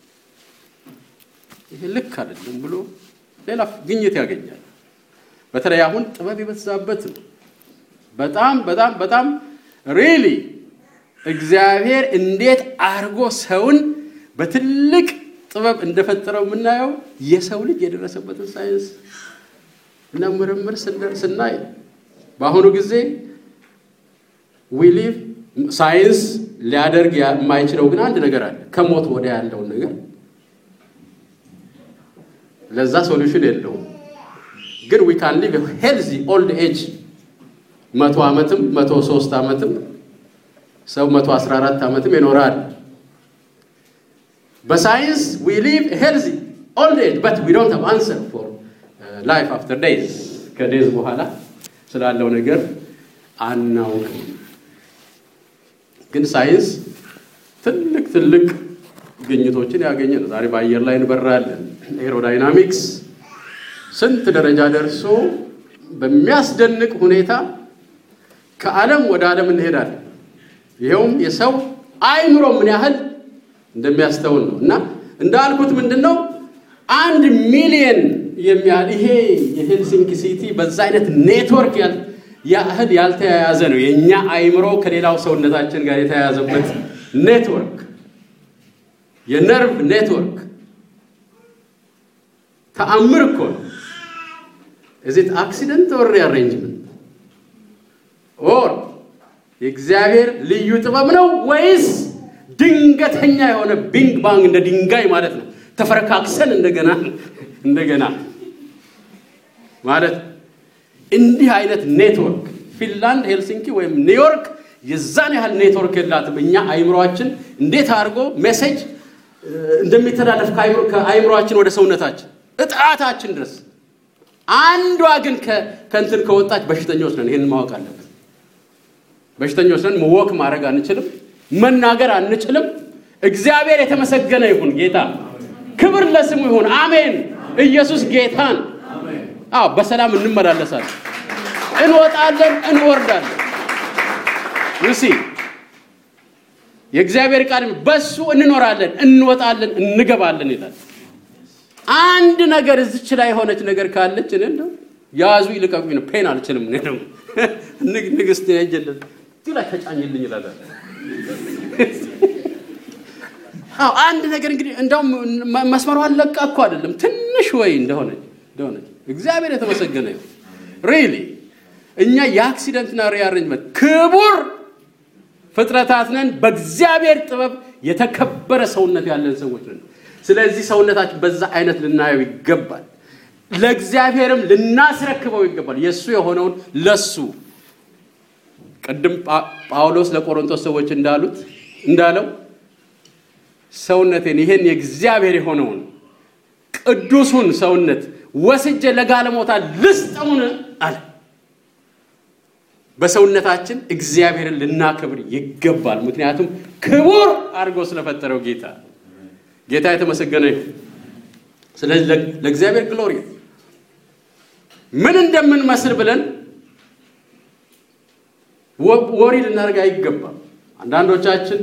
ይሄ ልክ አይደለም ብሎ ሌላ ግኝት ያገኛል። በተለይ አሁን ጥበብ የበዛበት ነው። በጣም በጣም በጣም ሪሊ እግዚአብሔር እንዴት አድርጎ ሰውን በትልቅ ጥበብ እንደፈጠረው የምናየው የሰው ልጅ የደረሰበትን ሳይንስ እና ምርምር ስናይ በአሁኑ ጊዜ ዊሊቭ ሳይንስ ሊያደርግ የማይችለው ግን አንድ ነገር አለ። ከሞት ወዲያ ያለውን ነገር ለዛ ሶሉሽን የለውም። ግን ዊ ካን ሊቭ ሄልዚ ኦልድ ኤጅ መቶ ዓመትም መቶ ሶስት ዓመትም ሰው መቶ አስራ አራት ዓመትም ይኖራል። በሳይንስ ዊ ሊቭ ሄልዚ ኦልድ ኤጅ በት ዊ ዶንት ሃቭ አንሰር ፎር ላይፍ አፍተር ዴይዝ ከዴዝ በኋላ ስላለው ነገር አናውቅም። ግን ሳይንስ ትልቅ ትልቅ ግኝቶችን ያገኘ ነው። ዛሬ በአየር ላይ እንበራለን። ኤሮዳይናሚክስ ስንት ደረጃ ደርሶ በሚያስደንቅ ሁኔታ ከዓለም ወደ ዓለም እንሄዳለን። ይኸውም የሰው አእምሮ ምን ያህል እንደሚያስተውል ነው። እና እንዳልኩት ምንድን ነው አንድ ሚሊየን የሚያህል ይሄ የሄልሲንኪ ሲቲ በዛ አይነት ኔትወርክ ያህል ያልተያያዘ ነው። የእኛ አእምሮ ከሌላው ሰውነታችን ጋር የተያያዘበት ኔትወርክ የነርቭ ኔትወርክ ተአምር እኮ ነው። እዚት አክሲደንት ኦር ሪአሬንጅመንት ኦር የእግዚአብሔር ልዩ ጥበብ ነው ወይስ ድንገተኛ የሆነ ቢንግ ባንግ እንደ ድንጋይ ማለት ነው ተፈረካክሰን እንደገና እንደገና ማለት እንዲህ አይነት ኔትወርክ ፊንላንድ ሄልሲንኪ ወይም ኒውዮርክ የዛን ያህል ኔትወርክ የላትም። እኛ አይምሯችን እንዴት አድርጎ ሜሴጅ እንደሚተላለፍ ከአይምሯችን ወደ ሰውነታችን እጣታችን ድረስ አንዷ ግን ከእንትን ከወጣች በሽተኞች ነን። ይህን ማወቅ አለበት። በሽተኞች ነን። ወክ ማድረግ አንችልም፣ መናገር አንችልም። እግዚአብሔር የተመሰገነ ይሁን። ጌታ ክብር ለስሙ ይሁን። አሜን። ኢየሱስ ጌታን አዎ፣ በሰላም እንመላለሳለን፣ እንወጣለን፣ እንወርዳለን። ዩሲ የእግዚአብሔር ቃል በሱ እንኖራለን፣ እንወጣለን፣ እንገባለን ይላል። አንድ ነገር እዚች ላይ የሆነች ነገር ካለች እኔ እንደው ያዙ ይልቀቁኝ ነው። ፔን አልችልም። እኔ ደግሞ ንግስት ያጀለን እዚህ ላይ ተጫኝልኝ ይላል። አዎ አንድ ነገር እንግዲህ እንደውም መስመሯን ለቃ እኮ አይደለም ትንሽ ወይ እንደሆነች እንደሆነች እግዚአብሔር የተመሰገነ ይሁን። ሪሊ እኛ የአክሲደንትና ሪአሬንጅመንት ክቡር ፍጥረታት ነን። በእግዚአብሔር ጥበብ የተከበረ ሰውነት ያለን ሰዎች ነን። ስለዚህ ሰውነታችን በዛ አይነት ልናየው ይገባል። ለእግዚአብሔርም ልናስረክበው ይገባል። የእሱ የሆነውን ለሱ ቅድም ጳውሎስ ለቆሮንቶስ ሰዎች እንዳሉት እንዳለው ሰውነቴን ይሄን የእግዚአብሔር የሆነውን ቅዱሱን ሰውነት ወስጄ ለጋለሞታ ልስጠውን አለ። በሰውነታችን እግዚአብሔርን ልናከብር ይገባል። ምክንያቱም ክቡር አድርጎ ስለፈጠረው ጌታ ጌታ የተመሰገነ ይሁን። ስለዚህ ለእግዚአብሔር ግሎሪ ምን እንደምንመስል ብለን ወሪ ልናደርግ አይገባም። አንዳንዶቻችን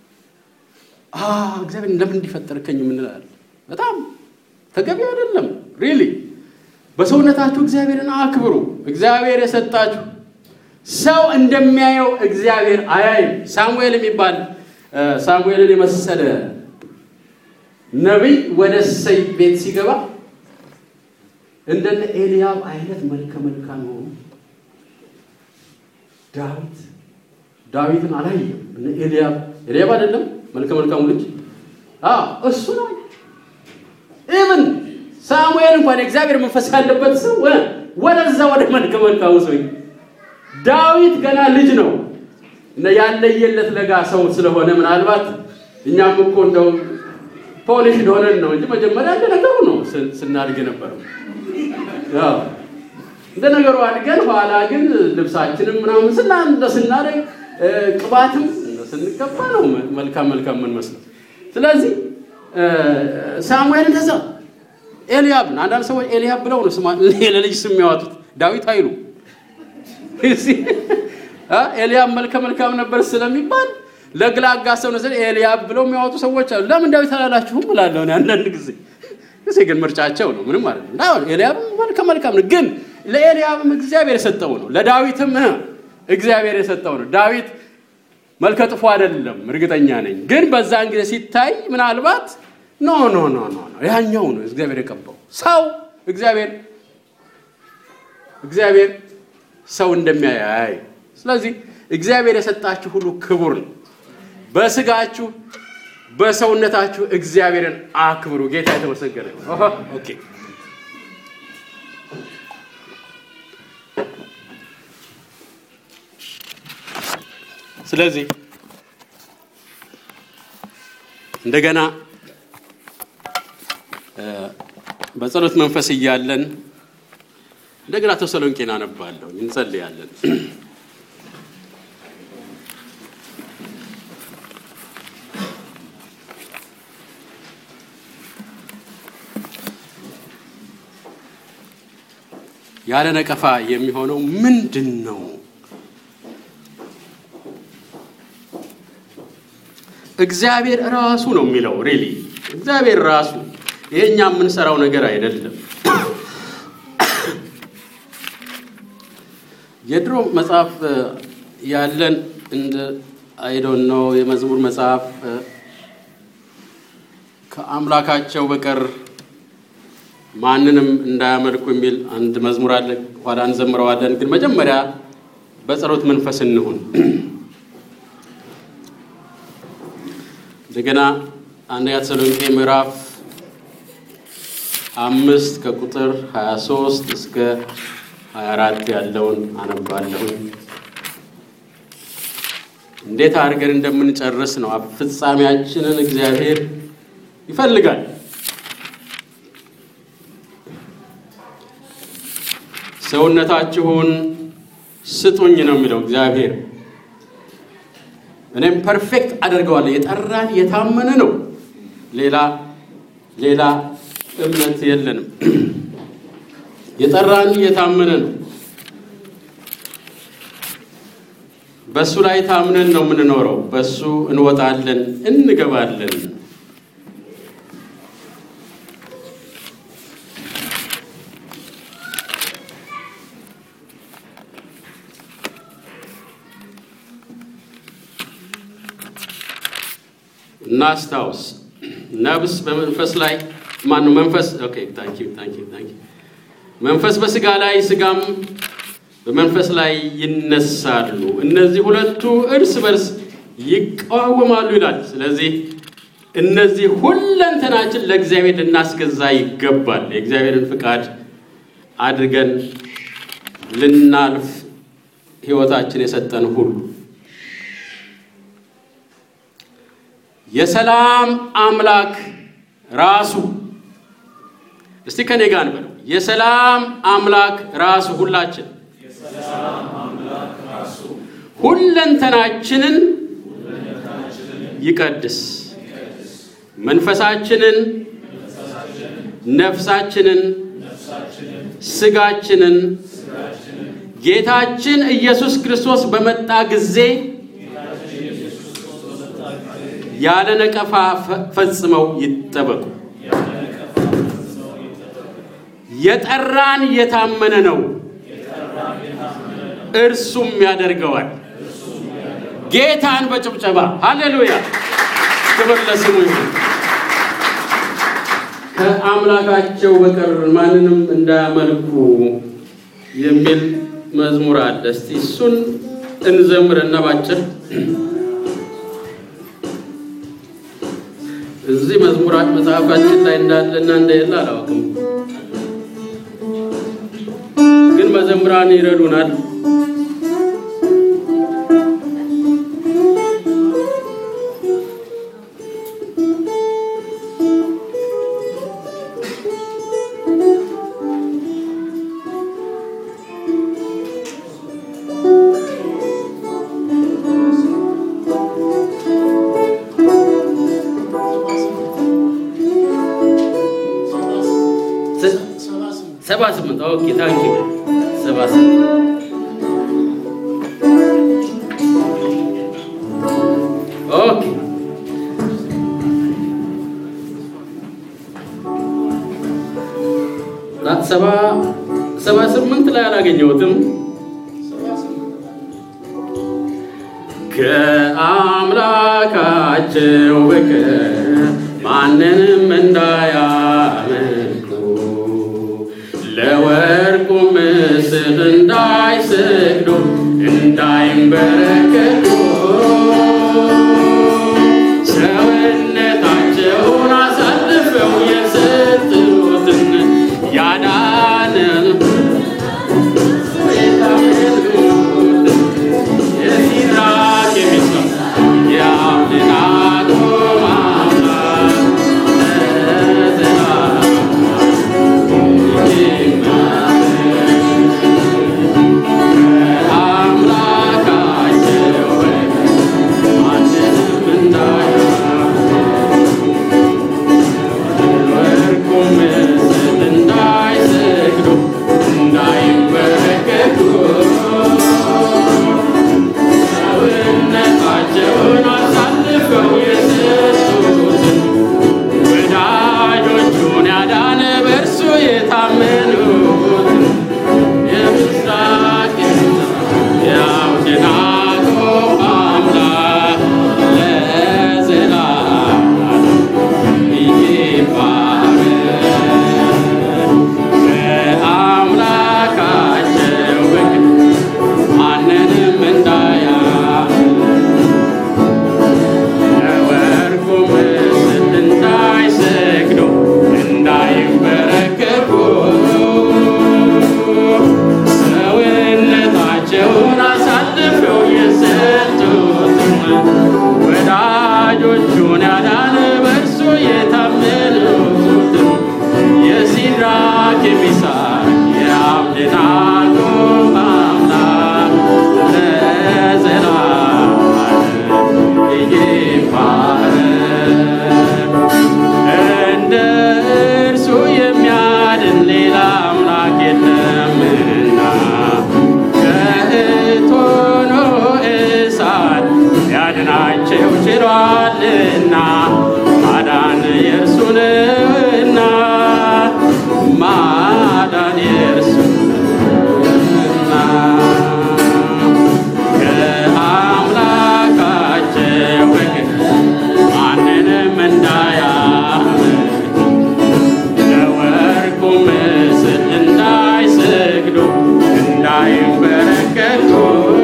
እግዚአብሔር ለምን እንዲፈጠርከኝ የምንላለን። በጣም ተገቢ አይደለም። ሪሊ በሰውነታችሁ እግዚአብሔርን አክብሩ። እግዚአብሔር የሰጣችሁ ሰው እንደሚያየው እግዚአብሔር አያይም። ሳሙኤል የሚባል ሳሙኤልን የመሰለ ነቢይ ወደ እሰይ ቤት ሲገባ እንደነ ኤልያብ አይነት መልከ መልካም የሆኑ ዳዊት ዳዊትን አላየም። እነ ኤልያብ ኤልያብ አይደለም መልከ መልካሙ ልጅ እሱ ነው። ኢቭን ሳሙኤል እንኳን የእግዚአብሔር መንፈስ ያለበት ሰው ወደዛ ወደ መልከ መልካሙ ሰው ዳዊት ገና ልጅ ነው እና ያለየለት ለጋ ሰው ስለሆነ ምናልባት እኛም እኮ እንደው ፖሊሽ ሆነን ነው እንጂ መጀመሪያ እንደ ነገሩ ነው ስናድግ ነበረው። እንደ ነገሩ አድገን ኋላ ግን ልብሳችንም ምናምን ስና እንደ ስናደግ ቅባትም ስንቀባ ነው መልካም መልካም የምንመስለው። ስለዚህ ሳሙኤል እንደዛ ኤልያብን አንዳንድ ሰዎች ኤልያብ ብለው ነው ስማ ለልጅ ስም የሚያወጡት ዳዊት አይሉ ኤልያብ መልከ መልካም ነበር ስለሚባል ለግላጋ ሰው ነው ኤልያብ ብለው የሚያወጡ ሰዎች አሉ። ለምን ዳዊት አላላችሁም እላለሁ አንዳንድ ጊዜ ጊዜ ግን ምርጫቸው ነው። ምንም ማለት ነው። ኤልያብ መልከ መልካም ነው፣ ግን ለኤልያብም እግዚአብሔር የሰጠው ነው፣ ለዳዊትም እግዚአብሔር የሰጠው ነው። ዳዊት መልከ ጥፎ አይደለም፣ እርግጠኛ ነኝ። ግን በዛን ጊዜ ሲታይ ምናልባት ኖ ኖ ኖ ኖ ያኛው ነው እግዚአብሔር የቀባው ሰው እግዚአብሔር እግዚአብሔር ሰው እንደሚያያይ ስለዚህ እግዚአብሔር የሰጣችሁ ሁሉ ክቡር ነው። በስጋችሁ በሰውነታችሁ እግዚአብሔርን አክብሩ። ጌታ የተመሰገነ ኦኬ። ስለዚህ እንደገና በጸሎት መንፈስ እያለን እንደገና ተሰሎንቄን አነባለሁ፣ እንጸልያለን። ያለ ነቀፋ የሚሆነው ምንድን ነው? እግዚአብሔር ራሱ ነው የሚለው። ሪሊ እግዚአብሔር ራሱ ይሄ እኛ የምንሰራው ነገር አይደለም። የድሮ መጽሐፍ ያለን እንደ አይዶን ነው የመዝሙር መጽሐፍ ከአምላካቸው በቀር ማንንም እንዳያመልኩ የሚል አንድ መዝሙር አለ። ኋላ እንዘምረዋለን። ግን መጀመሪያ በጸሎት መንፈስ እንሁን። እንደገና አንደኛ ተሰሎንቄ ምዕራፍ አምስት ከቁጥር 23 እስከ 24 ያለውን አነባለሁኝ። እንዴት አድርገን እንደምንጨርስ ነው። ፍጻሜያችንን እግዚአብሔር ይፈልጋል። ሰውነታችሁን ስጡኝ ነው የሚለው እግዚአብሔር። እኔም ፐርፌክት አደርገዋለሁ። የጠራን የታመነ ነው። ሌላ ሌላ እምነት የለንም። የጠራን የታመነ ነው። በእሱ ላይ ታምነን ነው የምንኖረው። በእሱ እንወጣለን፣ እንገባለን። እናስታውስ። ነብስ በመንፈስ ላይ ማነው? መንፈስ ኦኬ፣ ታንክ ዩ ታንክ ዩ ታንክ ዩ። መንፈስ በስጋ ላይ ስጋም በመንፈስ ላይ ይነሳሉ። እነዚህ ሁለቱ እርስ በርስ ይቃወማሉ ይላል። ስለዚህ እነዚህ ሁለንተናችን ለእግዚአብሔር ልናስገዛ ይገባል። የእግዚአብሔርን ፍቃድ አድርገን ልናልፍ ሕይወታችን የሰጠን ሁሉ የሰላም አምላክ ራሱ እስቲ ከኔ ጋር እንበለው። የሰላም አምላክ ራሱ ሁላችን ሁለንተናችንን ይቀድስ፣ መንፈሳችንን፣ ነፍሳችንን፣ ስጋችንን ጌታችን ኢየሱስ ክርስቶስ በመጣ ጊዜ ያለ ነቀፋ ፈጽመው ይጠበቁ። የጠራን የታመነ ነው፣ እርሱም ያደርገዋል። ጌታን በጭብጨባ ሃሌሉያ፣ ክብር ለስሙ ይሁን። ከአምላካቸው በቀር ማንንም እንዳያመልኩ የሚል መዝሙር አለ። እስቲ እሱን እንዘምርና ባጭር እዚህ መዝሙራት መጽሐፋችን ላይ እንዳለና እንደሌለ አላውቅም፣ ግን መዘምራን ይረዱናል። ሰባ ስምንት ኦኬ ታንኪ ሰባ ስምንት ኦኬ ሰባ ሰባ ስምንት ላይ አላገኘሁትም። ከአምላካቸው በቀር ማንንም እንዳያመልኩ ለወርቁ ምስል እንዳይሰግዱ እንዳይንበረከኩ ሰውነታቸውን አሳልፈው የሰጡትን ያዳነን የሲድራቅ የሚስማው የአብደናጎ አምላክ ለዘላለም አምላካቸው ሰውነታቸውን አሳልፈው የሰጡትን ወዳጆቹን ያዳነ በእርሱ የታመኑትን የምስራቅ የአብደናጎ አምላክ ለዘላለም ይባረክ። በአምላካቸው በግ ማንንም እንዳያምን ለወርቁ ምስል እንዳይሰግዱ እንዳይንበረከኩ ሰውነታቸውን አሳልፈው የሰጡትን ወዳጆቹን ያዳነ በእርሱ የታመኑትን የሲድራክ የሚሳቅ የአብደናጎ አምላክ ለዘላለም ይባረክ። እንደ እርሱ የሚያድን ሌላ አምላክ የለምና ከእቶን ሆኖ እሳት ሊያድናቸው ችሏልና ማዳን የእርሱ ነውና ማዳን የእርሱ ነውና ከአምላካቸው በግን ማንንም እንዳያምን ለወርቁ ምስል እንዳይሰግዱ እንዳይንበረከኩ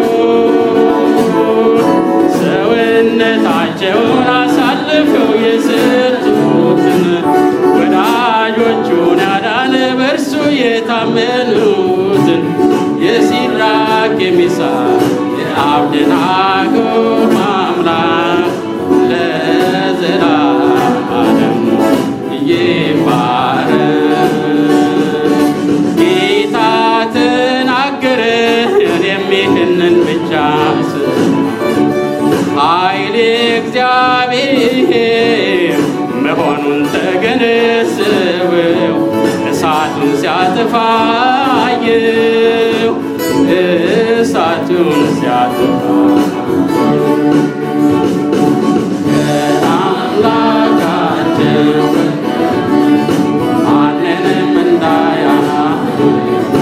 ሰውነታቸውን አሳልፈው የሰጡትን ወዳጆቹን ያዳነ በእርሱ የታመኑትን የሲድራክ የሚሳቅ የአብደናጎ አምላክ ለዘላለም ይባረክ። ጌታ ተናገረ፣ እኔም ይህንን ብቻ ስል ኃይሌ እግዚአብሔር መሆኑን ተገነዘበው። እሳቱን ሲያጠፋየው እሳቱን ሲያጠፋ ከአምላካቸው ማንንም እንዳያምን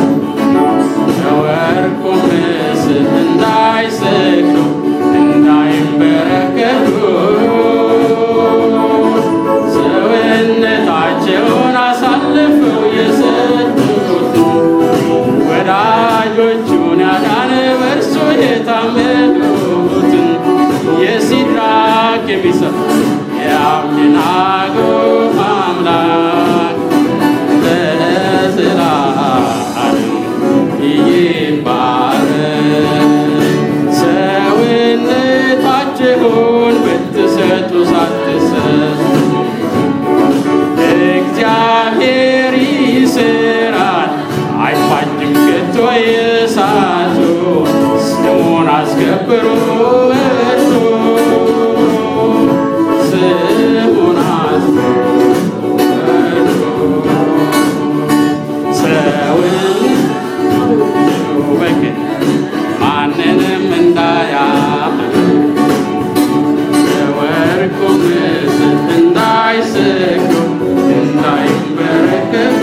ለወርቁ ምስል እንዳይሰግዱ እንዳይንበረከኩ ሰውነታቸውን አሳልፈው የሰጡትን ወዳጆቹን ያዳነ በእርሱ የታመኑትን የሲድራክ የሚሳቅ የአብደናጎ አምላክ ለዘላለም ይባረክ። ሰውነታችሁን ብትሰጡ ሳትሰጡ እግዚአብሔር ይስራል፣ አይፋጅም ከቶ የእሳቱ ስሙን አስከብሩ እርሱ ስሙን አስከብሩ እርሱ ሰውን በግን ማንንም እንዳያምን ለወርቁ ምስል እንዳይሰግዱ እንዳይንበረከኩ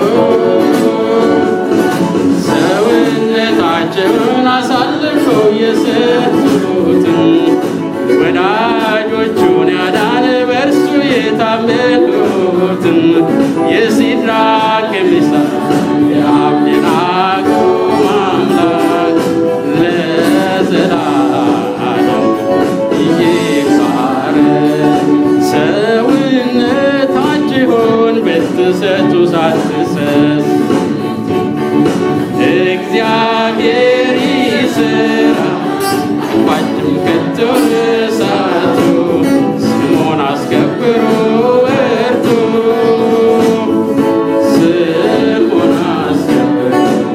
ሰውነታቸውን አሳልፈው የሰጡትን ወዳጆቹን ያዳነ በእርሱ የታመኑትን የሲድራክ የሚሳቅ የአብደናጎ አምላክ ለዘላለም ይባረክ። ሰውነታችሁን ብትሰጡ ሳትሰስቱ እግዚአብሔር ይስራል፣ አይፋጅም ከቶ እሳቱ ስሙን አስከብሩ በርቱ ስሙን አስከብሩ።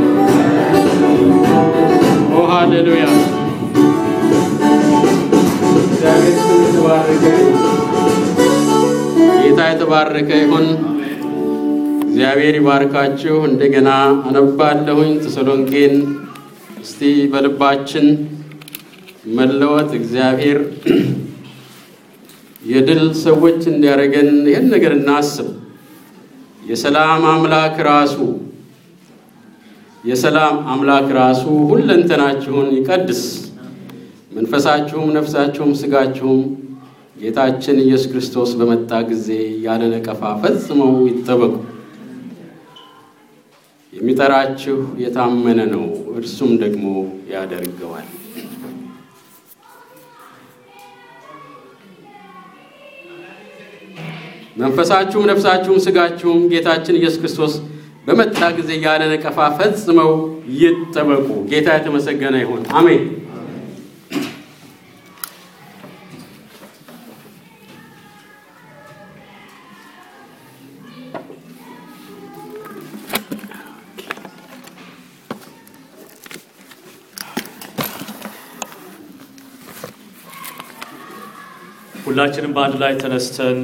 ኦ ሃሌሉያ! እግዚአብሔር ስም የተባረከ ይሁን። ጌታ የተባረከ ይሁን። እግዚአብሔር ይባርካችሁ። እንደገና አነባለሁኝ ተሰሎንቄን እስቲ በልባችን መለወጥ እግዚአብሔር የድል ሰዎች እንዲያደርገን ይህን ነገር እናስብ። የሰላም አምላክ ራሱ የሰላም አምላክ ራሱ ሁለንተናችሁን ይቀድስ፣ መንፈሳችሁም፣ ነፍሳችሁም፣ ስጋችሁም ጌታችን ኢየሱስ ክርስቶስ በመጣ ጊዜ ያለ ነቀፋ ፈጽመው ይጠበቁ። የሚጠራችሁ የታመነ ነው፣ እርሱም ደግሞ ያደርገዋል። መንፈሳችሁም ነፍሳችሁም ስጋችሁም ጌታችን ኢየሱስ ክርስቶስ በመጣ ጊዜ ያለ ነቀፋ ፈጽመው ይጠበቁ። ጌታ የተመሰገነ ይሁን። አሜን። ሁላችንም በአንድ ላይ ተነስተን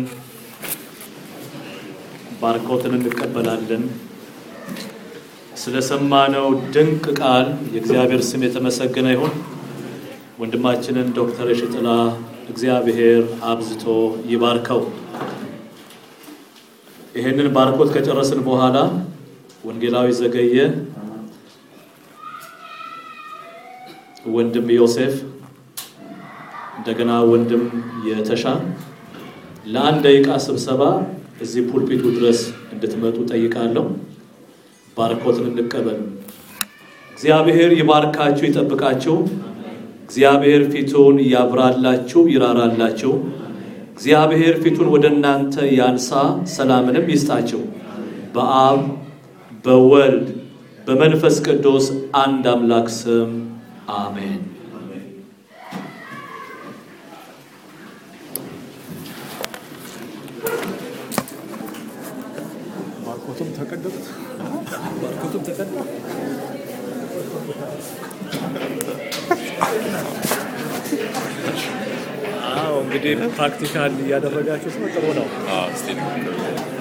ባርኮትን እንቀበላለን። ስለሰማነው ድንቅ ቃል የእግዚአብሔር ስም የተመሰገነ ይሁን። ወንድማችንን ዶክተር የሽጥላ እግዚአብሔር አብዝቶ ይባርከው። ይህንን ባርኮት ከጨረስን በኋላ ወንጌላዊ ዘገየ፣ ወንድም ዮሴፍ እንደገና ወንድም የተሻ ለአንድ ደቂቃ ስብሰባ እዚህ ፑልፒቱ ድረስ እንድትመጡ ጠይቃለሁ። ባርኮትን እንቀበል። እግዚአብሔር ይባርካችሁ፣ ይጠብቃችሁ። እግዚአብሔር ፊቱን ያብራላችሁ፣ ይራራላችሁ። እግዚአብሔር ፊቱን ወደ እናንተ ያንሳ፣ ሰላምንም ይስጣችሁ። በአብ በወልድ በመንፈስ ቅዱስ አንድ አምላክ ስም አሜን። ባርኮቱም ተቀደዱት። ባርኮቱም ተቀደዱ። አዎ እንግዲህ ፕራክቲካል እያደረጋችሁት ነው። ጥሩ ነው።